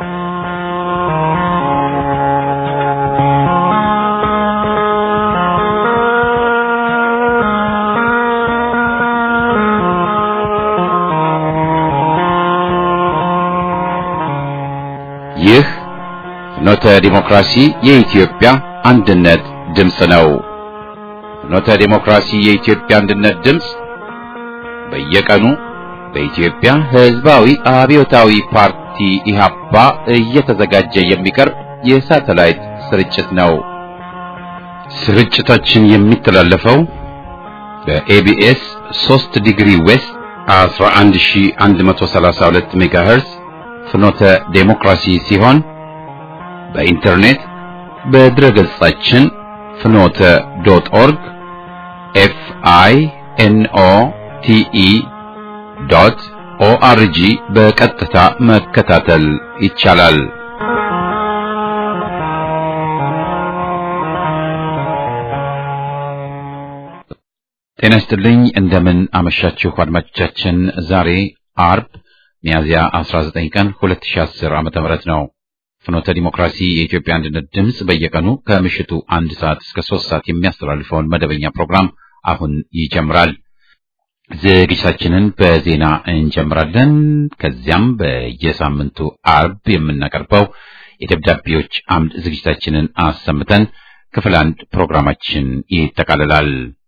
ይህ ፍኖተ ዲሞክራሲ የኢትዮጵያ አንድነት ድምፅ ነው። ፍኖተ ዲሞክራሲ የኢትዮጵያ አንድነት ድምፅ በየቀኑ በኢትዮጵያ ሕዝባዊ አብዮታዊ ፓርቲ ኢህአፓ እየተዘጋጀ የሚቀርብ የሳተላይት ስርጭት ነው። ስርጭታችን የሚተላለፈው በኤቢኤስ 3 ዲግሪ ዌስት 11132 ሜጋሄርዝ ፍኖተ ዴሞክራሲ ሲሆን በኢንተርኔት በድረ ገጻችን ፍኖተ ዶት ኦርግ ኤፍ አይ ኤን ኦ ቲ ኢ ዶት ኦአርጂ በቀጥታ መከታተል ይቻላል። ጤና ይስጥልኝ። እንደምን አመሻችሁ አድማጮቻችን። ዛሬ አርብ ሚያዝያ 19 ቀን 2010 ዓመተ ምህረት ነው። ፍኖተ ዲሞክራሲ የኢትዮጵያ አንድነት ድምፅ በየቀኑ ከምሽቱ አንድ ሰዓት እስከ ሶስት ሰዓት የሚያስተላልፈውን መደበኛ ፕሮግራም አሁን ይጀምራል። ዝግጅታችንን በዜና እንጀምራለን። ከዚያም በየሳምንቱ አርብ የምናቀርበው የደብዳቤዎች አምድ ዝግጅታችንን አሰምተን ክፍል አንድ ፕሮግራማችን ይጠቃልላል።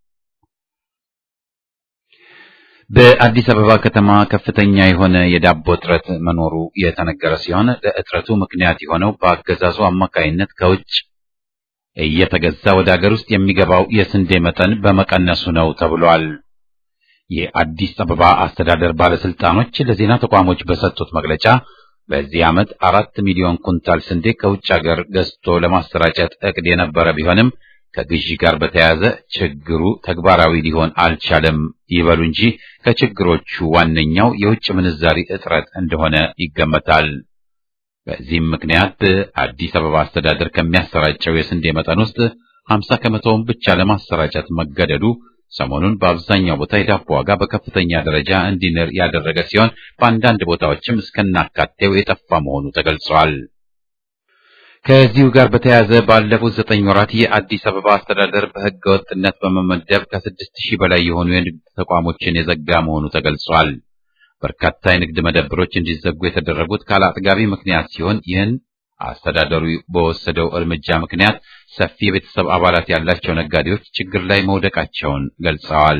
በአዲስ አበባ ከተማ ከፍተኛ የሆነ የዳቦ እጥረት መኖሩ የተነገረ ሲሆን ለእጥረቱ ምክንያት የሆነው በአገዛዙ አማካይነት ከውጭ እየተገዛ ወደ አገር ውስጥ የሚገባው የስንዴ መጠን በመቀነሱ ነው ተብሏል። የአዲስ አበባ አስተዳደር ባለስልጣኖች ለዜና ተቋሞች በሰጡት መግለጫ በዚህ ዓመት አራት ሚሊዮን ኩንታል ስንዴ ከውጭ ሀገር ገዝቶ ለማሰራጨት እቅድ የነበረ ቢሆንም ከግዢ ጋር በተያያዘ ችግሩ ተግባራዊ ሊሆን አልቻለም ይበሉ እንጂ ከችግሮቹ ዋነኛው የውጭ ምንዛሪ እጥረት እንደሆነ ይገመታል። በዚህም ምክንያት አዲስ አበባ አስተዳደር ከሚያሰራጨው የስንዴ መጠን ውስጥ 50 ከመቶውን ብቻ ለማሰራጨት መገደዱ ሰሞኑን በአብዛኛው ቦታ የዳቦ ዋጋ በከፍተኛ ደረጃ እንዲንር ያደረገ ሲሆን በአንዳንድ ቦታዎችም እስከናካቴው የጠፋ መሆኑ ተገልጿል። ከዚሁ ጋር በተያያዘ ባለፉት ዘጠኝ ወራት የአዲስ አበባ አስተዳደር በሕገ ወጥነት በመመደብ ከስድስት ሺህ በላይ የሆኑ የንግድ ተቋሞችን የዘጋ መሆኑ ተገልጿል። በርካታ የንግድ መደብሮች እንዲዘጉ የተደረጉት ካለ አጥጋቢ ምክንያት ሲሆን ይህን አስተዳደሩ በወሰደው እርምጃ ምክንያት ሰፊ የቤተሰብ አባላት ያላቸው ነጋዴዎች ችግር ላይ መውደቃቸውን ገልጸዋል።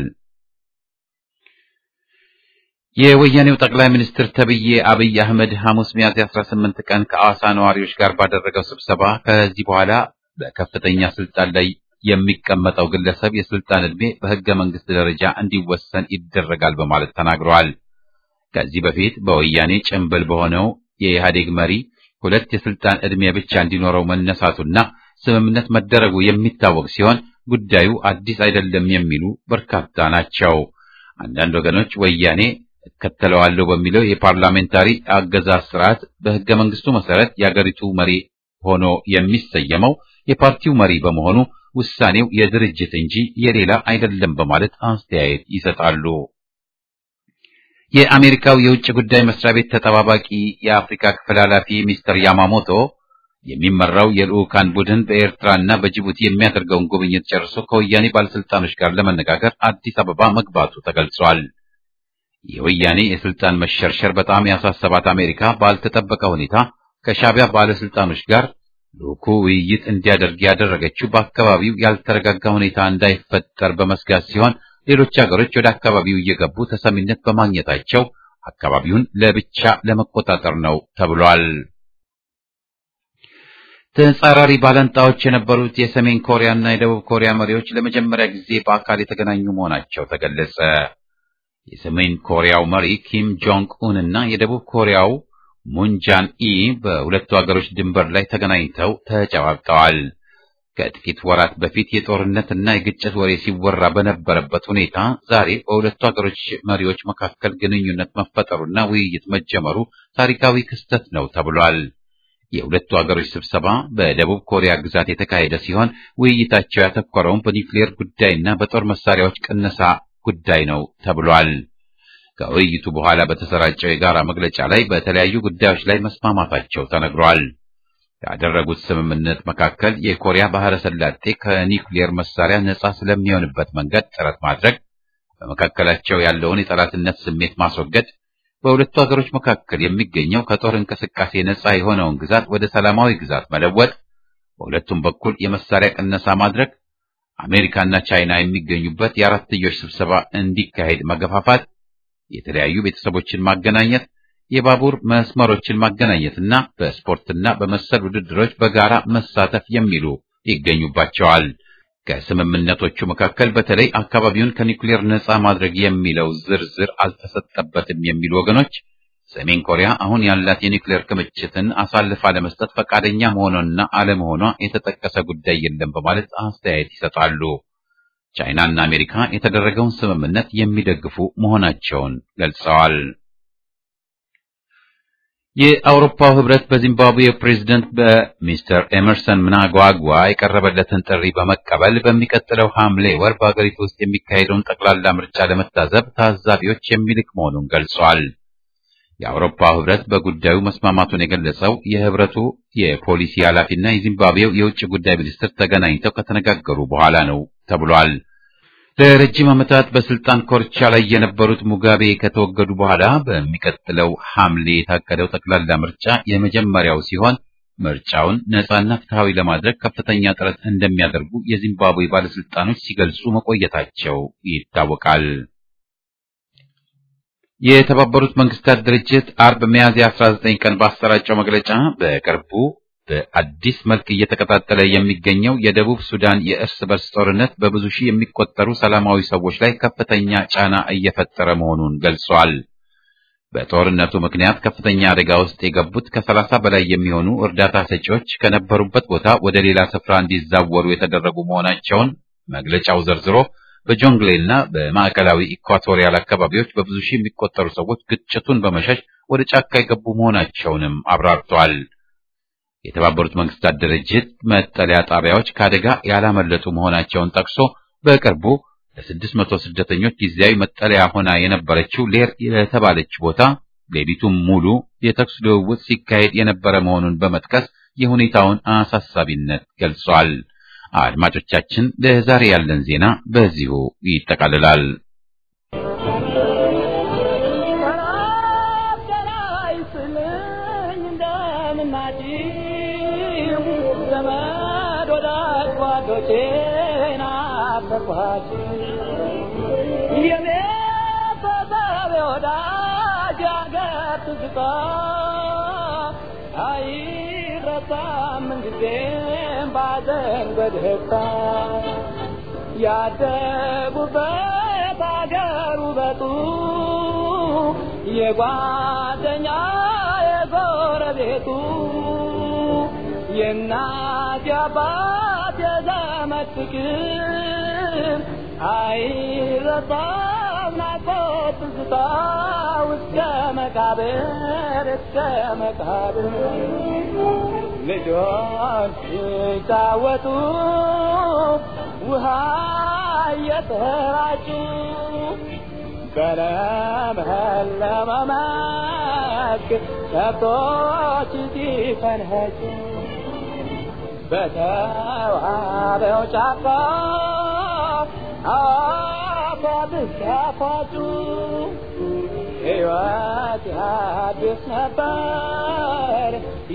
የወያኔው ጠቅላይ ሚኒስትር ተብዬ አብይ አህመድ ሐሙስ ሚያዝያ 18 ቀን ከአዋሳ ነዋሪዎች ጋር ባደረገው ስብሰባ ከዚህ በኋላ በከፍተኛ ስልጣን ላይ የሚቀመጠው ግለሰብ የስልጣን ዕድሜ በሕገ መንግስት ደረጃ እንዲወሰን ይደረጋል በማለት ተናግረዋል። ከዚህ በፊት በወያኔ ጭንብል በሆነው የኢህአዴግ መሪ ሁለት የስልጣን ዕድሜ ብቻ እንዲኖረው መነሳቱና ስምምነት መደረጉ የሚታወቅ ሲሆን ጉዳዩ አዲስ አይደለም የሚሉ በርካታ ናቸው። አንዳንድ ወገኖች ወያኔ እከተለዋለሁ በሚለው የፓርላሜንታሪ አገዛዝ ስርዓት በሕገ መንግስቱ መሰረት የአገሪቱ መሪ ሆኖ የሚሰየመው የፓርቲው መሪ በመሆኑ ውሳኔው የድርጅት እንጂ የሌላ አይደለም በማለት አስተያየት ይሰጣሉ። የአሜሪካው የውጭ ጉዳይ መስሪያ ቤት ተጠባባቂ የአፍሪካ ክፍል ኃላፊ ሚስተር ያማሞቶ የሚመራው የልዑካን ቡድን በኤርትራና በጅቡቲ የሚያደርገውን ጉብኝት ጨርሶ ከወያኔ ባለስልጣኖች ጋር ለመነጋገር አዲስ አበባ መግባቱ ተገልጿል። የወያኔ የስልጣን መሸርሸር በጣም ያሳሰባት አሜሪካ ባልተጠበቀ ሁኔታ ከሻዕቢያ ባለስልጣኖች ጋር ልዑኩ ውይይት እንዲያደርግ ያደረገችው በአካባቢው ያልተረጋጋ ሁኔታ እንዳይፈጠር በመስጋት ሲሆን ሌሎች ሀገሮች ወደ አካባቢው እየገቡ ተሰሚነት በማግኘታቸው አካባቢውን ለብቻ ለመቆጣጠር ነው ተብሏል። ተጻራሪ ባላንጣዎች የነበሩት የሰሜን ኮሪያና የደቡብ ኮሪያ መሪዎች ለመጀመሪያ ጊዜ በአካል የተገናኙ መሆናቸው ተገለጸ። የሰሜን ኮሪያው መሪ ኪም ጆንግ ኡን እና የደቡብ ኮሪያው ሙን ጃን ኢ በሁለቱ ሀገሮች ድንበር ላይ ተገናኝተው ተጨባብጠዋል። ከጥቂት ወራት በፊት የጦርነትና የግጭት ወሬ ሲወራ በነበረበት ሁኔታ ዛሬ በሁለቱ ሀገሮች መሪዎች መካከል ግንኙነት መፈጠሩና ውይይት መጀመሩ ታሪካዊ ክስተት ነው ተብሏል። የሁለቱ ሀገሮች ስብሰባ በደቡብ ኮሪያ ግዛት የተካሄደ ሲሆን ውይይታቸው ያተኮረውን በኒውክሌር ጉዳይና በጦር መሳሪያዎች ቅነሳ ጉዳይ ነው ተብሏል። ከውይይቱ በኋላ በተሰራጨው የጋራ መግለጫ ላይ በተለያዩ ጉዳዮች ላይ መስማማታቸው ተነግሯል። ያደረጉት ስምምነት መካከል የኮሪያ ባህረ ሰላጤ ከኒውክሌር መሳሪያ ነጻ ስለሚሆንበት መንገድ ጥረት ማድረግ፣ በመካከላቸው ያለውን የጠላትነት ስሜት ማስወገድ፣ በሁለቱ ሀገሮች መካከል የሚገኘው ከጦር እንቅስቃሴ ነጻ የሆነውን ግዛት ወደ ሰላማዊ ግዛት መለወጥ፣ በሁለቱም በኩል የመሳሪያ ቅነሳ ማድረግ፣ አሜሪካና ቻይና የሚገኙበት የአራትዮሽ ስብሰባ እንዲካሄድ መገፋፋት፣ የተለያዩ ቤተሰቦችን ማገናኘት የባቡር መስመሮችን ማገናኘትና በስፖርትና በመሰል ውድድሮች በጋራ መሳተፍ የሚሉ ይገኙባቸዋል። ከስምምነቶቹ መካከል በተለይ አካባቢውን ከኒውክሌር ነጻ ማድረግ የሚለው ዝርዝር አልተሰጠበትም የሚሉ ወገኖች ሰሜን ኮሪያ አሁን ያላት የኒውክሌር ክምችትን አሳልፋ ለመስጠት ፈቃደኛ መሆኗና አለመሆኗ የተጠቀሰ ጉዳይ የለም በማለት አስተያየት ይሰጣሉ። ቻይናና አሜሪካ የተደረገውን ስምምነት የሚደግፉ መሆናቸውን ገልጸዋል። የአውሮፓው ህብረት በዚምባብዌ ፕሬዝደንት በሚስተር ኤመርሰን ምናጓጓ የቀረበለትን ጥሪ በመቀበል በሚቀጥለው ሐምሌ ወር በአገሪቱ ውስጥ የሚካሄደውን ጠቅላላ ምርጫ ለመታዘብ ታዛቢዎች የሚልክ መሆኑን ገልጿል። የአውሮፓው ህብረት በጉዳዩ መስማማቱን የገለጸው የህብረቱ የፖሊሲ ኃላፊና የዚምባብዌው የውጭ ጉዳይ ሚኒስትር ተገናኝተው ከተነጋገሩ በኋላ ነው ተብሏል። ለረጅም ዓመታት በስልጣን ኮርቻ ላይ የነበሩት ሙጋቤ ከተወገዱ በኋላ በሚቀጥለው ሐምሌ የታቀደው ጠቅላላ ምርጫ የመጀመሪያው ሲሆን ምርጫውን ነጻና ፍትሐዊ ለማድረግ ከፍተኛ ጥረት እንደሚያደርጉ የዚምባብዌ ባለስልጣኖች ሲገልጹ መቆየታቸው ይታወቃል። የተባበሩት መንግስታት ድርጅት አርብ ሚያዝያ 19 ቀን ባሰራጨው መግለጫ በቅርቡ በአዲስ መልክ እየተቀጣጠለ የሚገኘው የደቡብ ሱዳን የእርስ በርስ ጦርነት በብዙ ሺህ የሚቆጠሩ ሰላማዊ ሰዎች ላይ ከፍተኛ ጫና እየፈጠረ መሆኑን ገልጿል። በጦርነቱ ምክንያት ከፍተኛ አደጋ ውስጥ የገቡት ከሰላሳ በላይ የሚሆኑ እርዳታ ሰጪዎች ከነበሩበት ቦታ ወደ ሌላ ስፍራ እንዲዛወሩ የተደረጉ መሆናቸውን መግለጫው ዘርዝሮ በጆንግሌና በማዕከላዊ ኢኳቶሪያል አካባቢዎች በብዙ ሺህ የሚቆጠሩ ሰዎች ግጭቱን በመሸሽ ወደ ጫካ የገቡ መሆናቸውንም አብራርተዋል። የተባበሩት መንግስታት ድርጅት መጠለያ ጣቢያዎች ከአደጋ ያላመለጡ መሆናቸውን ጠቅሶ በቅርቡ ለስድስት መቶ ስደተኞች ጊዜያዊ መጠለያ ሆና የነበረችው ሌር የተባለች ቦታ ሌሊቱን ሙሉ የተኩስ ልውውጥ ሲካሄድ የነበረ መሆኑን በመጥቀስ የሁኔታውን አሳሳቢነት ገልጿል። አድማጮቻችን፣ ለዛሬ ያለን ዜና በዚሁ ይጠቃልላል። ያደጉበት አገር ውበቱ የጓደኛ የጎረቤቱ የእናት የአባት የዘመድ ፍቅር አይረሳም ናፍቆት ትዝታ እስከ መቃብር እስከ መቃብር ልጆች ሲጫወቱ ውሃ እየተራጩ በለመለመ መስክ ከብቶች ሲፈንኸጩ በተዋበው ጫካ አፏብስ ያፏጩ ሕይወት ያድስ ነበር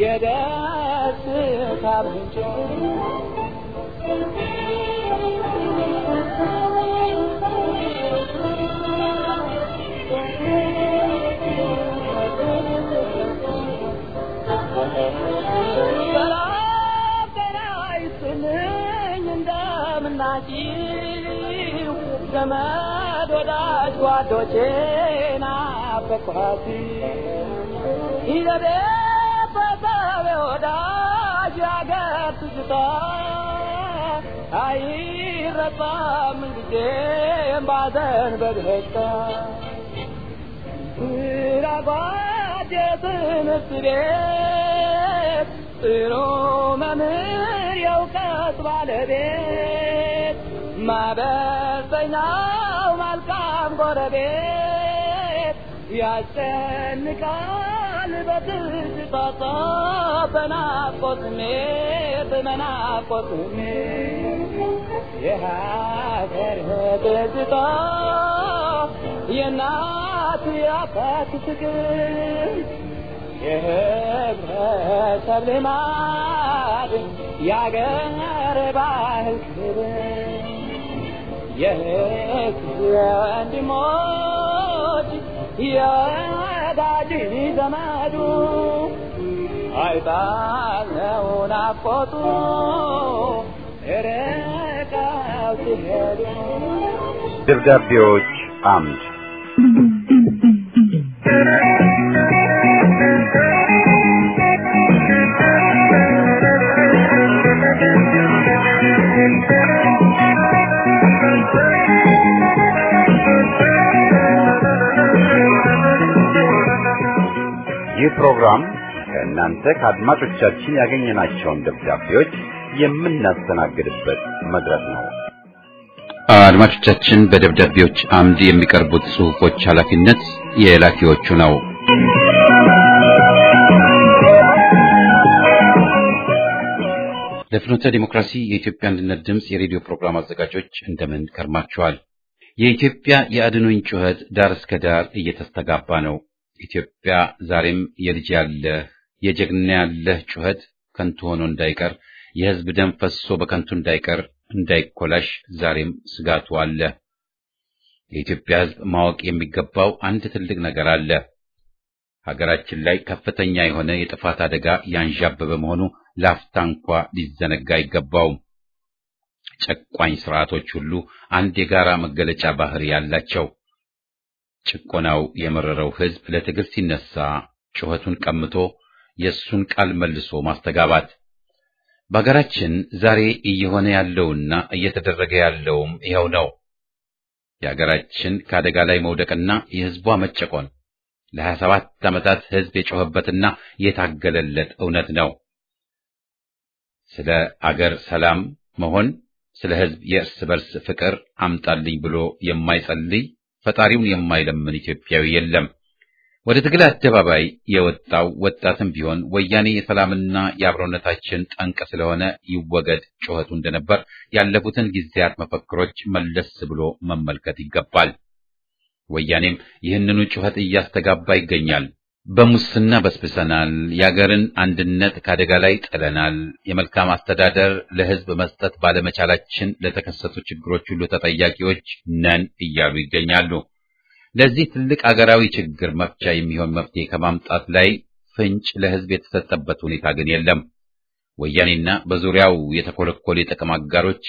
የደስታ ምንጭ እንደምናችሁ ዘመድ ወዳጅ ጓዶቼ ናፈቅኋት ይዘቤ በሰቤ ወዳጅ ያገር ትዝታ አይረሳም ጊዜም ባዘን በደስታ ስራጓድ የትምህርት ቤት ጥሩ መምህር የእውቀት ባለቤት ማበሰኛው መልካም ጎረቤት ያስጨንቃል በትዝታ በናፍቆት ስሜት በናፍቆት ስሜት የሀገር ትዝታ የእናት የአባት ፍቅር የህብረተሰብ ልማድ የአገር ባህል ክብር የህዝብ ወንድሞች የወዳጅ ዘመዱ አይጣለው ናፍቆቱ ርቀው ሲሄዱ ደብዳቤዎች አምድ ይህ ፕሮግራም ከእናንተ ከአድማጮቻችን ያገኘናቸውን ደብዳቤዎች የምናስተናግድበት መድረክ ነው። አድማጮቻችን በደብዳቤዎች አምድ የሚቀርቡት ጽሑፎች ኃላፊነት የላኪዎቹ ነው። ለፍኖተ ዲሞክራሲ የኢትዮጵያ አንድነት ድምፅ የሬዲዮ ፕሮግራም አዘጋጆች እንደምን ከርማችኋል? የኢትዮጵያ የአድኖኝ ጩኸት ዳር እስከ ዳር እየተስተጋባ ነው። ኢትዮጵያ ዛሬም የልጅ ያለህ የጀግና ያለህ ጩኸት ከንቱ ሆኖ እንዳይቀር የሕዝብ ደም ፈሶ በከንቱ እንዳይቀር እንዳይኮላሽ ዛሬም ስጋቱ አለ። የኢትዮጵያ ሕዝብ ማወቅ የሚገባው አንድ ትልቅ ነገር አለ። ሀገራችን ላይ ከፍተኛ የሆነ የጥፋት አደጋ ያንዣበበ መሆኑ ላፍታ እንኳ ሊዘነጋ አይገባውም። ጨቋኝ ስርዓቶች ሁሉ አንድ የጋራ መገለጫ ባህሪ ያላቸው ጭቆናው የመረረው ሕዝብ ለትግል ሲነሳ ጩኸቱን ቀምቶ የእሱን ቃል መልሶ ማስተጋባት በሀገራችን ዛሬ እየሆነ ያለውና እየተደረገ ያለውም ይኸው ነው። የሀገራችን ከአደጋ ላይ መውደቅና የሕዝቧ መጨቆን ለሀያ ሰባት ዓመታት ሕዝብ የጮኸበትና የታገለለት እውነት ነው። ስለ አገር ሰላም መሆን፣ ስለ ሕዝብ የእርስ በርስ ፍቅር አምጣልኝ ብሎ የማይጸልይ ፈጣሪውን የማይለምን ኢትዮጵያዊ የለም። ወደ ትግል አደባባይ የወጣው ወጣትም ቢሆን ወያኔ የሰላምና የአብሮነታችን ጠንቅ ስለሆነ ይወገድ ጩኸቱ እንደነበር ያለፉትን ጊዜያት መፈክሮች መለስ ብሎ መመልከት ይገባል። ወያኔም ይህንኑ ጩኸት እያስተጋባ ይገኛል። በሙስና በስብሰናል፣ የአገርን አንድነት ከአደጋ ላይ ጥለናል፣ የመልካም አስተዳደር ለሕዝብ መስጠት ባለመቻላችን ለተከሰቱ ችግሮች ሁሉ ተጠያቂዎች ነን እያሉ ይገኛሉ። ለዚህ ትልቅ አገራዊ ችግር መፍቻ የሚሆን መፍትሄ ከማምጣት ላይ ፍንጭ ለሕዝብ የተሰጠበት ሁኔታ ግን የለም። ወያኔና በዙሪያው የተኮለኮሉ የጥቅም አጋሮች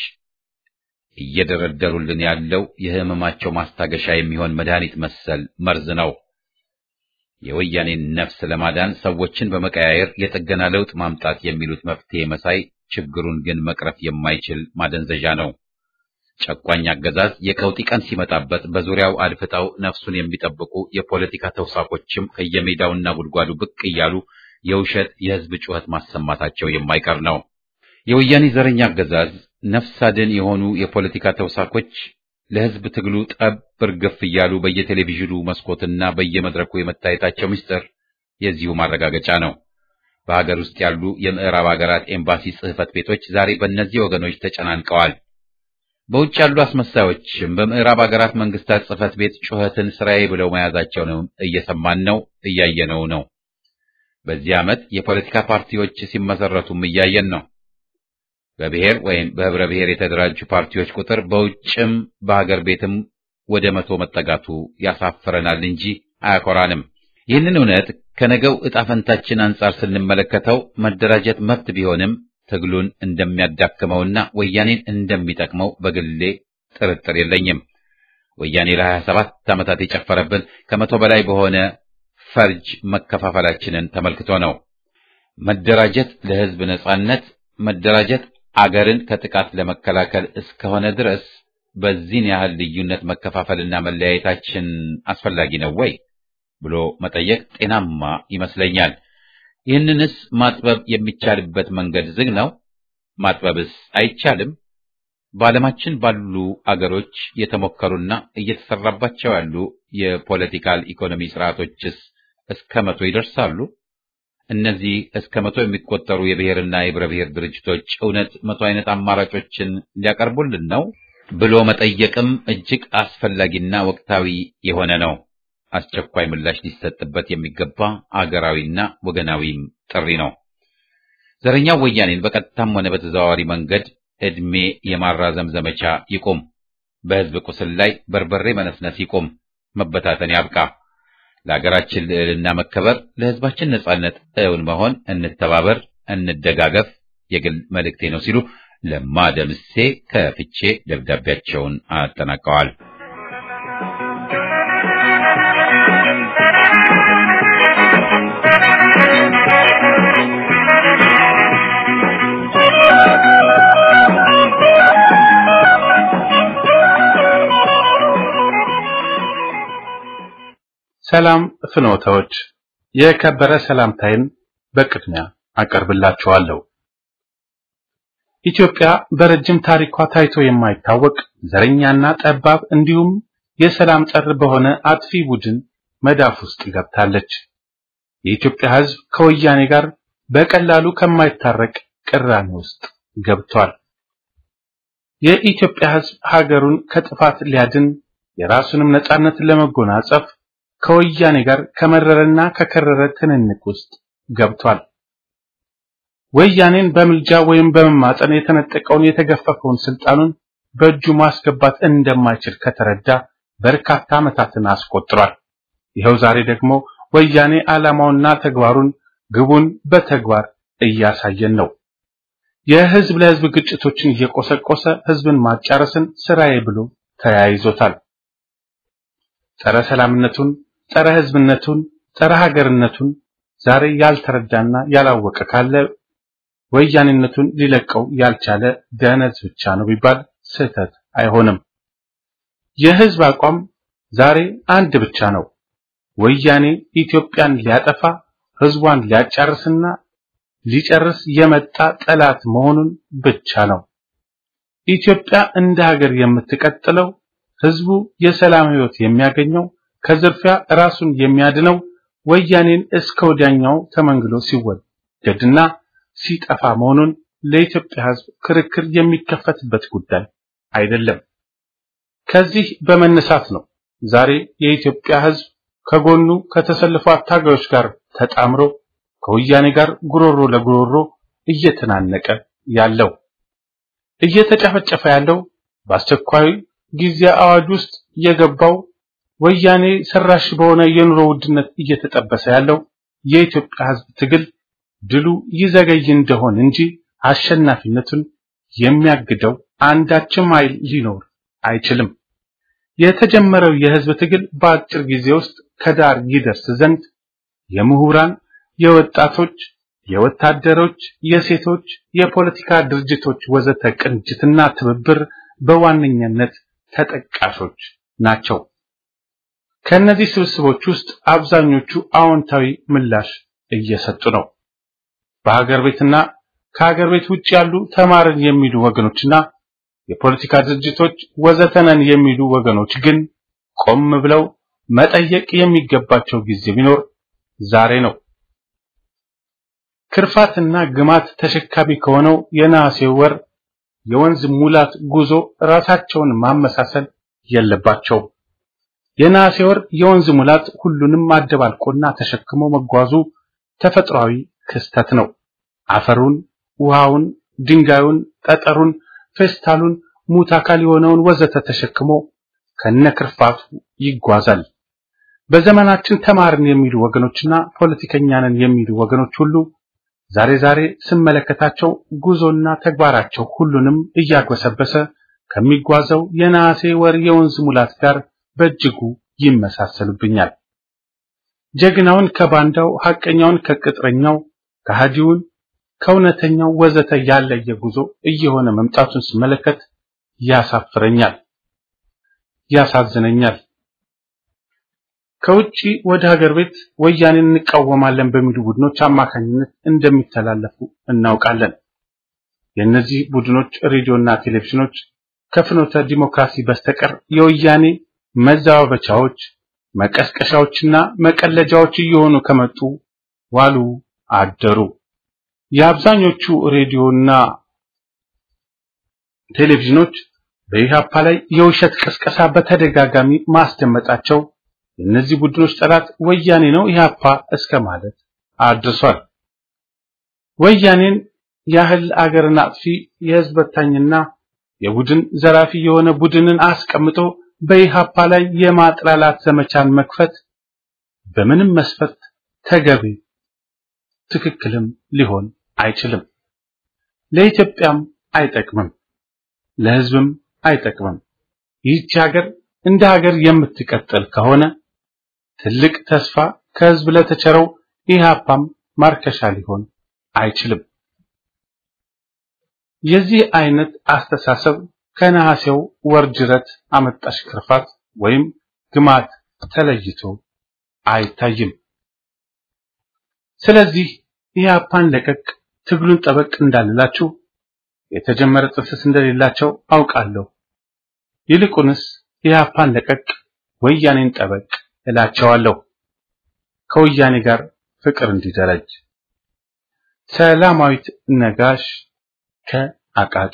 እየደረደሩልን ያለው የሕመማቸው ማስታገሻ የሚሆን መድኃኒት መሰል መርዝ ነው። የወያኔን ነፍስ ለማዳን ሰዎችን በመቀያየር የጥገና ለውጥ ማምጣት የሚሉት መፍትሄ መሳይ ችግሩን ግን መቅረፍ የማይችል ማደንዘዣ ነው። ጨቋኝ አገዛዝ የቀውጢ ቀን ሲመጣበት በዙሪያው አድፍጠው ነፍሱን የሚጠብቁ የፖለቲካ ተውሳኮችም ከየሜዳውና ጉድጓዱ ብቅ እያሉ የውሸት የሕዝብ ጩኸት ማሰማታቸው የማይቀር ነው። የወያኔ ዘረኛ አገዛዝ ነፍስ አድን የሆኑ የፖለቲካ ተውሳኮች ለሕዝብ ትግሉ ጠብ እርግፍ እያሉ በየቴሌቪዥኑ መስኮትና በየመድረኩ የመታየታቸው ምስጢር የዚሁ ማረጋገጫ ነው። በሀገር ውስጥ ያሉ የምዕራብ ሀገራት ኤምባሲ ጽሕፈት ቤቶች ዛሬ በእነዚህ ወገኖች ተጨናንቀዋል። በውጭ ያሉ አስመሳዮችም በምዕራብ ሀገራት መንግስታት ጽሕፈት ቤት ጩኸትን ስራዬ ብለው መያዛቸውን እየሰማን ነው፣ እያየነው ነው። በዚህ ዓመት የፖለቲካ ፓርቲዎች ሲመሰረቱም እያየን ነው። በብሔር ወይም በህብረ ብሔር የተደራጁ ፓርቲዎች ቁጥር በውጭም በሀገር ቤትም ወደ መቶ መጠጋቱ ያሳፍረናል እንጂ አያኮራንም። ይህንን እውነት ከነገው ዕጣ ፈንታችን አንጻር ስንመለከተው መደራጀት መብት ቢሆንም ትግሉን እንደሚያዳክመውና ወያኔን እንደሚጠቅመው በግሌ ጥርጥር የለኝም። ወያኔ ለሀያ ሰባት ዓመታት የጨፈረብን ከመቶ በላይ በሆነ ፈርጅ መከፋፈላችንን ተመልክቶ ነው። መደራጀት ለህዝብ ነጻነት፣ መደራጀት አገርን ከጥቃት ለመከላከል እስከሆነ ድረስ በዚህን ያህል ልዩነት መከፋፈልና መለያየታችን አስፈላጊ ነው ወይ ብሎ መጠየቅ ጤናማ ይመስለኛል። ይህንንስ ማጥበብ የሚቻልበት መንገድ ዝግ ነው? ማጥበብስ አይቻልም? በዓለማችን ባሉ አገሮች የተሞከሩና እየተሰራባቸው ያሉ የፖለቲካል ኢኮኖሚ ስርዓቶችስ እስከ መቶ ይደርሳሉ? እነዚህ እስከ መቶ የሚቆጠሩ የብሔርና የህብረ ብሔር ድርጅቶች እውነት መቶ አይነት አማራጮችን ሊያቀርቡልን ነው ብሎ መጠየቅም እጅግ አስፈላጊና ወቅታዊ የሆነ ነው። አስቸኳይ ምላሽ ሊሰጥበት የሚገባ አገራዊና ወገናዊም ጥሪ ነው። ዘረኛው ወያኔን በቀጥታም ሆነ በተዘዋዋሪ መንገድ ዕድሜ የማራዘም ዘመቻ ይቁም። በህዝብ ቁስል ላይ በርበሬ መነስነስ ይቁም። መበታተን ያብቃ። ለሀገራችን ልዕልና መከበር፣ ለህዝባችን ነጻነት እውን መሆን እንተባበር፣ እንደጋገፍ የግል መልእክቴ ነው ሲሉ ለማ ደምሴ ከፍቼ ደብዳቤያቸውን አጠናቀዋል። ሰላም ፍኖተዎች፣ የከበረ ሰላምታይን በቅድሚያ አቀርብላችኋለሁ። ኢትዮጵያ በረጅም ታሪኳ ታይቶ የማይታወቅ ዘረኛና ጠባብ እንዲሁም የሰላም ጠር በሆነ አጥፊ ቡድን መዳፍ ውስጥ ገብታለች። የኢትዮጵያ ሕዝብ ከወያኔ ጋር በቀላሉ ከማይታረቅ ቅራኔ ውስጥ ገብቷል። የኢትዮጵያ ሕዝብ ሀገሩን ከጥፋት ሊያድን የራሱንም ነጻነት ለመጎናጸፍ ከወያኔ ጋር ከመረረና ከከረረ ትንንቅ ውስጥ ገብቷል። ወያኔን በምልጃ ወይም በመማጠን የተነጠቀውን የተገፈፈውን ስልጣኑን በእጁ ማስገባት እንደማይችል ከተረዳ በርካታ ዓመታትን አስቆጥሯል። ይኸው ዛሬ ደግሞ ወያኔ ዓላማውና ተግባሩን ግቡን በተግባር እያሳየን ነው። የህዝብ ለህዝብ ግጭቶችን እየቆሰቆሰ ህዝብን ማጫረስን ስራዬ ብሎ ተያይዞታል። ጸረ ሰላምነቱን፣ ጸረ ህዝብነቱን፣ ጸረ ሀገርነቱን ዛሬ ያልተረዳና ያላወቀ ካለ ወያኔነቱን ሊለቀው ያልቻለ ደነዝ ብቻ ነው ቢባል ስህተት አይሆንም። የህዝብ አቋም ዛሬ አንድ ብቻ ነው። ወያኔ ኢትዮጵያን ሊያጠፋ ህዝቧን ሊያጫርስና ሊጨርስ የመጣ ጠላት መሆኑን ብቻ ነው። ኢትዮጵያ እንደ ሀገር የምትቀጥለው ህዝቡ የሰላም ህይወት የሚያገኘው ከዝርፊያ ራሱን የሚያድነው ወያኔን እስከ ወዲያኛው ተመንግሎ ሲወገድና ሲጠፋ መሆኑን ለኢትዮጵያ ህዝብ ክርክር የሚከፈትበት ጉዳይ አይደለም። ከዚህ በመነሳት ነው ዛሬ የኢትዮጵያ ህዝብ ከጎኑ ከተሰለፉ አታጋዮች ጋር ተጣምሮ ከወያኔ ጋር ጉሮሮ ለጉሮሮ እየተናነቀ ያለው እየተጨፈጨፈ ያለው በአስቸኳይ ጊዜ አዋጅ ውስጥ የገባው ወያኔ ሰራሽ በሆነ የኑሮ ውድነት እየተጠበሰ ያለው የኢትዮጵያ ህዝብ ትግል ድሉ ይዘገይ እንደሆን እንጂ አሸናፊነቱን የሚያግደው አንዳችም ኃይል ሊኖር አይችልም። የተጀመረው የህዝብ ትግል በአጭር ጊዜ ውስጥ ከዳር ይደርስ ዘንድ የምሁራን፣ የወጣቶች፣ የወታደሮች፣ የሴቶች፣ የፖለቲካ ድርጅቶች ወዘተ ቅንጅትና ትብብር በዋነኛነት ተጠቃሾች ናቸው። ከእነዚህ ስብስቦች ውስጥ አብዛኞቹ አዎንታዊ ምላሽ እየሰጡ ነው። በሀገር ቤትና ከሀገር ቤት ውጭ ያሉ ተማርን የሚሉ ወገኖችና የፖለቲካ ድርጅቶች ወዘተነን የሚሉ ወገኖች ግን ቆም ብለው መጠየቅ የሚገባቸው ጊዜ ቢኖር ዛሬ ነው። ክርፋትና ግማት ተሸካሚ ከሆነው የነሐሴ ወር የወንዝ ሙላት ጉዞ ራሳቸውን ማመሳሰል የለባቸውም። የነሐሴ ወር የወንዝ ሙላት ሁሉንም አደባልቆና ተሸክሞ መጓዙ ተፈጥሯዊ ክስተት ነው። አፈሩን፣ ውሃውን፣ ድንጋዩን፣ ጠጠሩን፣ ፌስታሉን፣ ሙት አካል የሆነውን ወዘተ ተሸክሞ ከነክርፋቱ ይጓዛል። በዘመናችን ተማርን የሚሉ ወገኖችና ፖለቲከኛንን የሚሉ ወገኖች ሁሉ ዛሬ ዛሬ ስመለከታቸው ጉዞና ተግባራቸው ሁሉንም እያጎሰበሰ ከሚጓዘው የነሐሴ ወር የወንዝ ሙላት ጋር በእጅጉ ይመሳሰሉብኛል። ጀግናውን ከባንዳው፣ ሐቀኛውን ከቅጥረኛው፣ ከሃዲውን ከእውነተኛው ወዘተ ያለየ ጉዞ እየሆነ መምጣቱን ስመለከት ያሳፍረኛል፣ ያሳዝነኛል። ከውጪ ወደ ሀገር ቤት ወያኔን እንቃወማለን በሚሉ ቡድኖች አማካኝነት እንደሚተላለፉ እናውቃለን። የእነዚህ ቡድኖች ሬዲዮና ቴሌቪዥኖች ከፍኖተ ዲሞክራሲ በስተቀር የወያኔ መዘባበቻዎች፣ መቀስቀሻዎችና መቀለጃዎች እየሆኑ ከመጡ ዋሉ አደሩ። የአብዛኞቹ ሬዲዮና ቴሌቪዥኖች በኢህአፓ ላይ የውሸት ቅስቀሳ በተደጋጋሚ ማስደመጣቸው የእነዚህ ቡድኖች ጠላት ወያኔ ነው ኢህአፓ እስከ ማለት አድርሷል። ወያኔን ያህል አገርን አጥፊ የህዝብ በታኝና የቡድን ዘራፊ የሆነ ቡድንን አስቀምጦ በኢህአፓ ላይ የማጥላላት ዘመቻን መክፈት በምንም መስፈርት ተገቢ ትክክልም ሊሆን አይችልም። ለኢትዮጵያም አይጠቅምም፣ ለህዝብም አይጠቅምም። ይህች ሀገር እንደ ሀገር የምትቀጥል ከሆነ ትልቅ ተስፋ ከህዝብ ለተቸረው ኢህአፓም ማርከሻ ሊሆን አይችልም። የዚህ አይነት አስተሳሰብ ከነሐሴው ወር ጅረት አመጣሽ ክርፋት ወይም ግማት ተለይቶ አይታይም። ስለዚህ ኢህአፓን ለቀቅ ትግሉን ጠበቅ እንዳልላችሁ የተጀመረ ጥፍስ እንደሌላቸው አውቃለሁ። ይልቁንስ ኢህአፓን ለቀቅ ወያኔን ጠበቅ እላቸዋለሁ። ከወያኔ ጋር ፍቅር እንዲደረጅ። ሰላማዊት ነጋሽ ከአቃቂ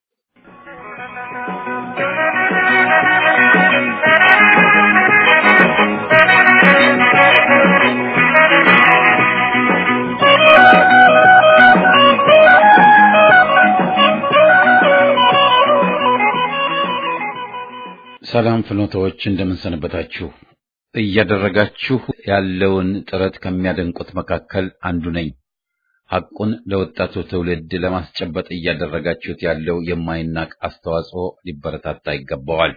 ሰላም ፍኖታዎች እንደምን ሰነበታችሁ? እያደረጋችሁ ያለውን ጥረት ከሚያደንቁት መካከል አንዱ ነኝ። ሐቁን ለወጣቱ ትውልድ ለማስጨበጥ እያደረጋችሁት ያለው የማይናቅ አስተዋጽኦ ሊበረታታ ይገባዋል።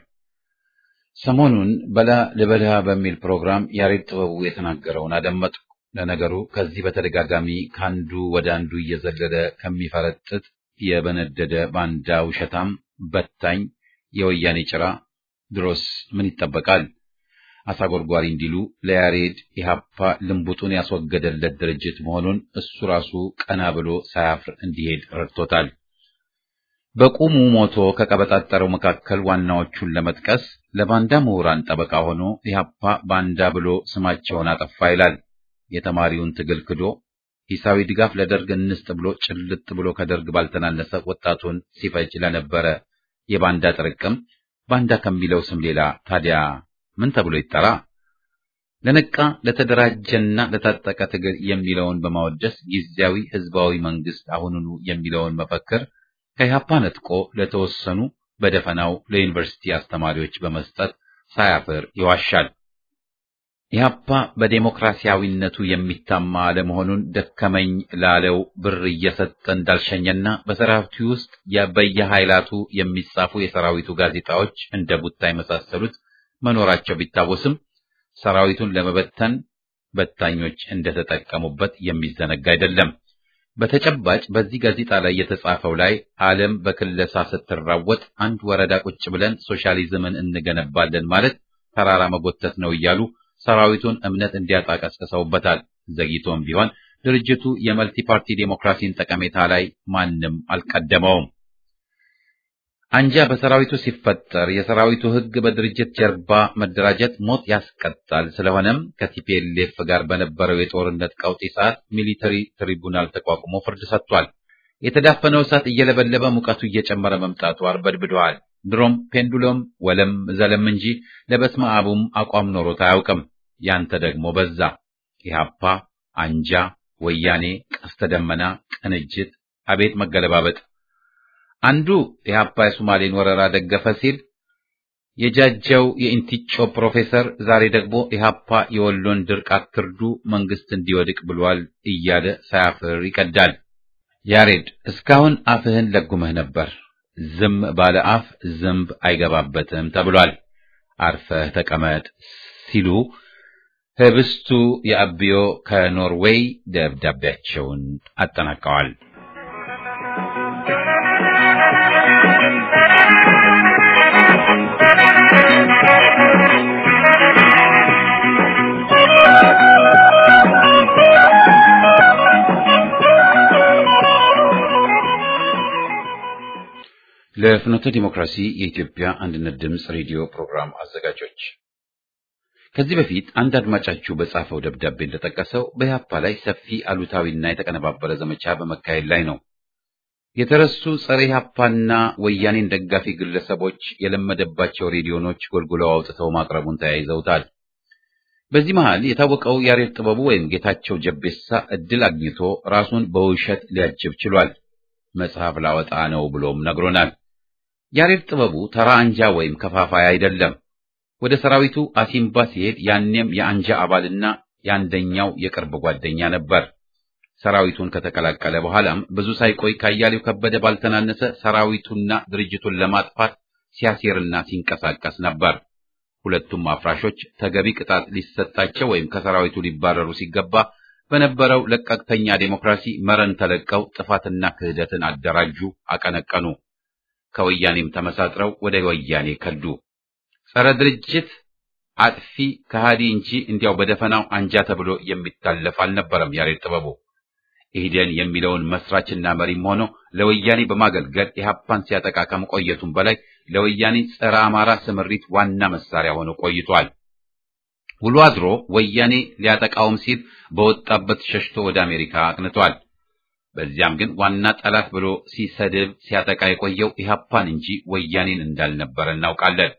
ሰሞኑን በላ ልበላ በሚል ፕሮግራም ያሬድ ጥበቡ የተናገረውን አደመጡ። ለነገሩ ከዚህ በተደጋጋሚ ከአንዱ ወደ አንዱ እየዘለለ ከሚፈረጥጥ የበነደደ ባንዳ ውሸታም በታኝ የወያኔ ጭራ ድሮስ ምን ይጠበቃል? አሳጎርጓሪ እንዲሉ ለያሬድ ኢህአፓ ልንቡጡን ያስወገደለት ድርጅት መሆኑን እሱ ራሱ ቀና ብሎ ሳያፍር እንዲሄድ ረድቶታል። በቁሙ ሞቶ ከቀበጣጠረው መካከል ዋናዎቹን ለመጥቀስ ለባንዳ ምሁራን ጠበቃ ሆኖ ኢህአፓ ባንዳ ብሎ ስማቸውን አጠፋ ይላል። የተማሪውን ትግል ክዶ ሂሳዊ ድጋፍ ለደርግ እንስጥ ብሎ ጭልጥ ብሎ ከደርግ ባልተናነሰ ወጣቱን ሲፈጅ ለነበረ የባንዳ ጥርቅም ባንዳ ከሚለው ስም ሌላ ታዲያ ምን ተብሎ ይጠራ? ለነቃ ለተደራጀና ለታጠቀ ትግል የሚለውን በማወደስ ጊዜያዊ ህዝባዊ መንግስት አሁኑኑ የሚለውን መፈክር ከኢህአፓ ነጥቆ ለተወሰኑ በደፈናው ለዩኒቨርሲቲ አስተማሪዎች በመስጠት ሳያፍር ይዋሻል። ኢህአፓ በዴሞክራሲያዊነቱ የሚታማ አለመሆኑን ደከመኝ ላለው ብር እየሰጠ እንዳልሸኘና በሰራዊቱ ውስጥ በየኃይላቱ የሚጻፉ የሰራዊቱ ጋዜጣዎች እንደ ቡታ የመሳሰሉት መኖራቸው ቢታወስም ሰራዊቱን ለመበተን በታኞች እንደተጠቀሙበት የሚዘነጋ አይደለም። በተጨባጭ በዚህ ጋዜጣ ላይ የተጻፈው ላይ ዓለም በክለሳ ስትራወጥ አንድ ወረዳ ቁጭ ብለን ሶሻሊዝምን እንገነባለን ማለት ተራራ መጎተት ነው እያሉ ሰራዊቱን እምነት እንዲያጣ ቀስቅሰውበታል። ዘግይቶም ቢሆን ድርጅቱ የመልቲ ፓርቲ ዴሞክራሲን ጠቀሜታ ላይ ማንም አልቀደመውም። አንጃ በሰራዊቱ ሲፈጠር የሰራዊቱ ሕግ በድርጅት ጀርባ መደራጀት ሞት ያስቀጣል። ስለሆነም ከቲፒኤልኤፍ ጋር በነበረው የጦርነት ቀውጢ ሰዓት ሚሊተሪ ትሪቡናል ተቋቁሞ ፍርድ ሰጥቷል። የተዳፈነው እሳት እየለበለበ ሙቀቱ እየጨመረ መምጣቱ አርበድብደዋል። ድሮም ፔንዱሎም ወለም ዘለም እንጂ ለበስመ አቡም አቋም ኖሮት አያውቅም። ያንተ ደግሞ በዛ። ኢህአፓ፣ አንጃ፣ ወያኔ፣ ቀስተ ደመና፣ ቅንጅት፣ አቤት መገለባበጥ! አንዱ ኢህአፓ የሶማሌን ወረራ ደገፈ ሲል የጃጀው የኢንቲጮ ፕሮፌሰር ዛሬ ደግሞ ኢህአፓ የወሎን ድርቅ አትርዱ መንግስት እንዲወድቅ ብሏል እያለ ሳያፍር ይቀዳል። ያሬድ እስካሁን አፍህን ለጉመህ ነበር። ዝም ባለ አፍ ዝንብ አይገባበትም ተብሏል። አርፈህ ተቀመጥ ሲሉ ህብስቱ የአብዮ ከኖርዌይ ደብዳቤያቸውን አጠናቀዋል። ለፍኖተ ዲሞክራሲ የኢትዮጵያ አንድነት ድምፅ ሬዲዮ ፕሮግራም አዘጋጆች ከዚህ በፊት አንድ አድማጫችሁ በጻፈው ደብዳቤ እንደጠቀሰው በኢህአፓ ላይ ሰፊ አሉታዊና የተቀነባበረ ዘመቻ በመካሄድ ላይ ነው። የተረሱ ጸረ ኢህአፓና ወያኔን ደጋፊ ግለሰቦች የለመደባቸው ሬዲዮኖች ጎልጉለው አውጥተው ማቅረቡን ተያይዘውታል። በዚህ መሃል የታወቀው ያሬድ ጥበቡ ወይም ጌታቸው ጀቤሳ እድል አግኝቶ ራሱን በውሸት ሊያጅብ ችሏል። መጽሐፍ ላወጣ ነው ብሎም ነግሮናል። ያሬድ ጥበቡ ተራ አንጃ ወይም ከፋፋይ አይደለም። ወደ ሰራዊቱ አሲምባ ሲሄድ ያኔም የአንጃ አባልና የአንደኛው የቅርብ ጓደኛ ነበር። ሰራዊቱን ከተቀላቀለ በኋላም ብዙ ሳይቆይ ካያሌው ከበደ ባልተናነሰ ሰራዊቱና ድርጅቱን ለማጥፋት ሲያሴርና ሲንቀሳቀስ ነበር። ሁለቱም አፍራሾች ተገቢ ቅጣት ሊሰጣቸው ወይም ከሰራዊቱ ሊባረሩ ሲገባ በነበረው ለቀቅተኛ ዴሞክራሲ መረን ተለቀው ጥፋትና ክህደትን አደራጁ፣ አቀነቀኑ። ከወያኔም ተመሳጥረው ወደ ወያኔ ከዱ። ጸረ ድርጅት አጥፊ ከሃዲ እንጂ እንዲያው በደፈናው አንጃ ተብሎ የሚታለፍ አልነበረም። ያሬድ ጥበቡ ኢህዴን የሚለውን መስራችና መሪም ሆኖ ለወያኔ በማገልገል ኢህአፓን ሲያጠቃ ከመቆየቱም በላይ ለወያኔ ጸረ አማራ ስምሪት ዋና መሳሪያ ሆኖ ቆይቷል። ውሎ አድሮ ወያኔ ሊያጠቃውም ሲል በወጣበት ሸሽቶ ወደ አሜሪካ አቅንቷል። በዚያም ግን ዋና ጠላት ብሎ ሲሰድብ ሲያጠቃ የቆየው ኢህአፓን እንጂ ወያኔን እንዳልነበረ እናውቃለን።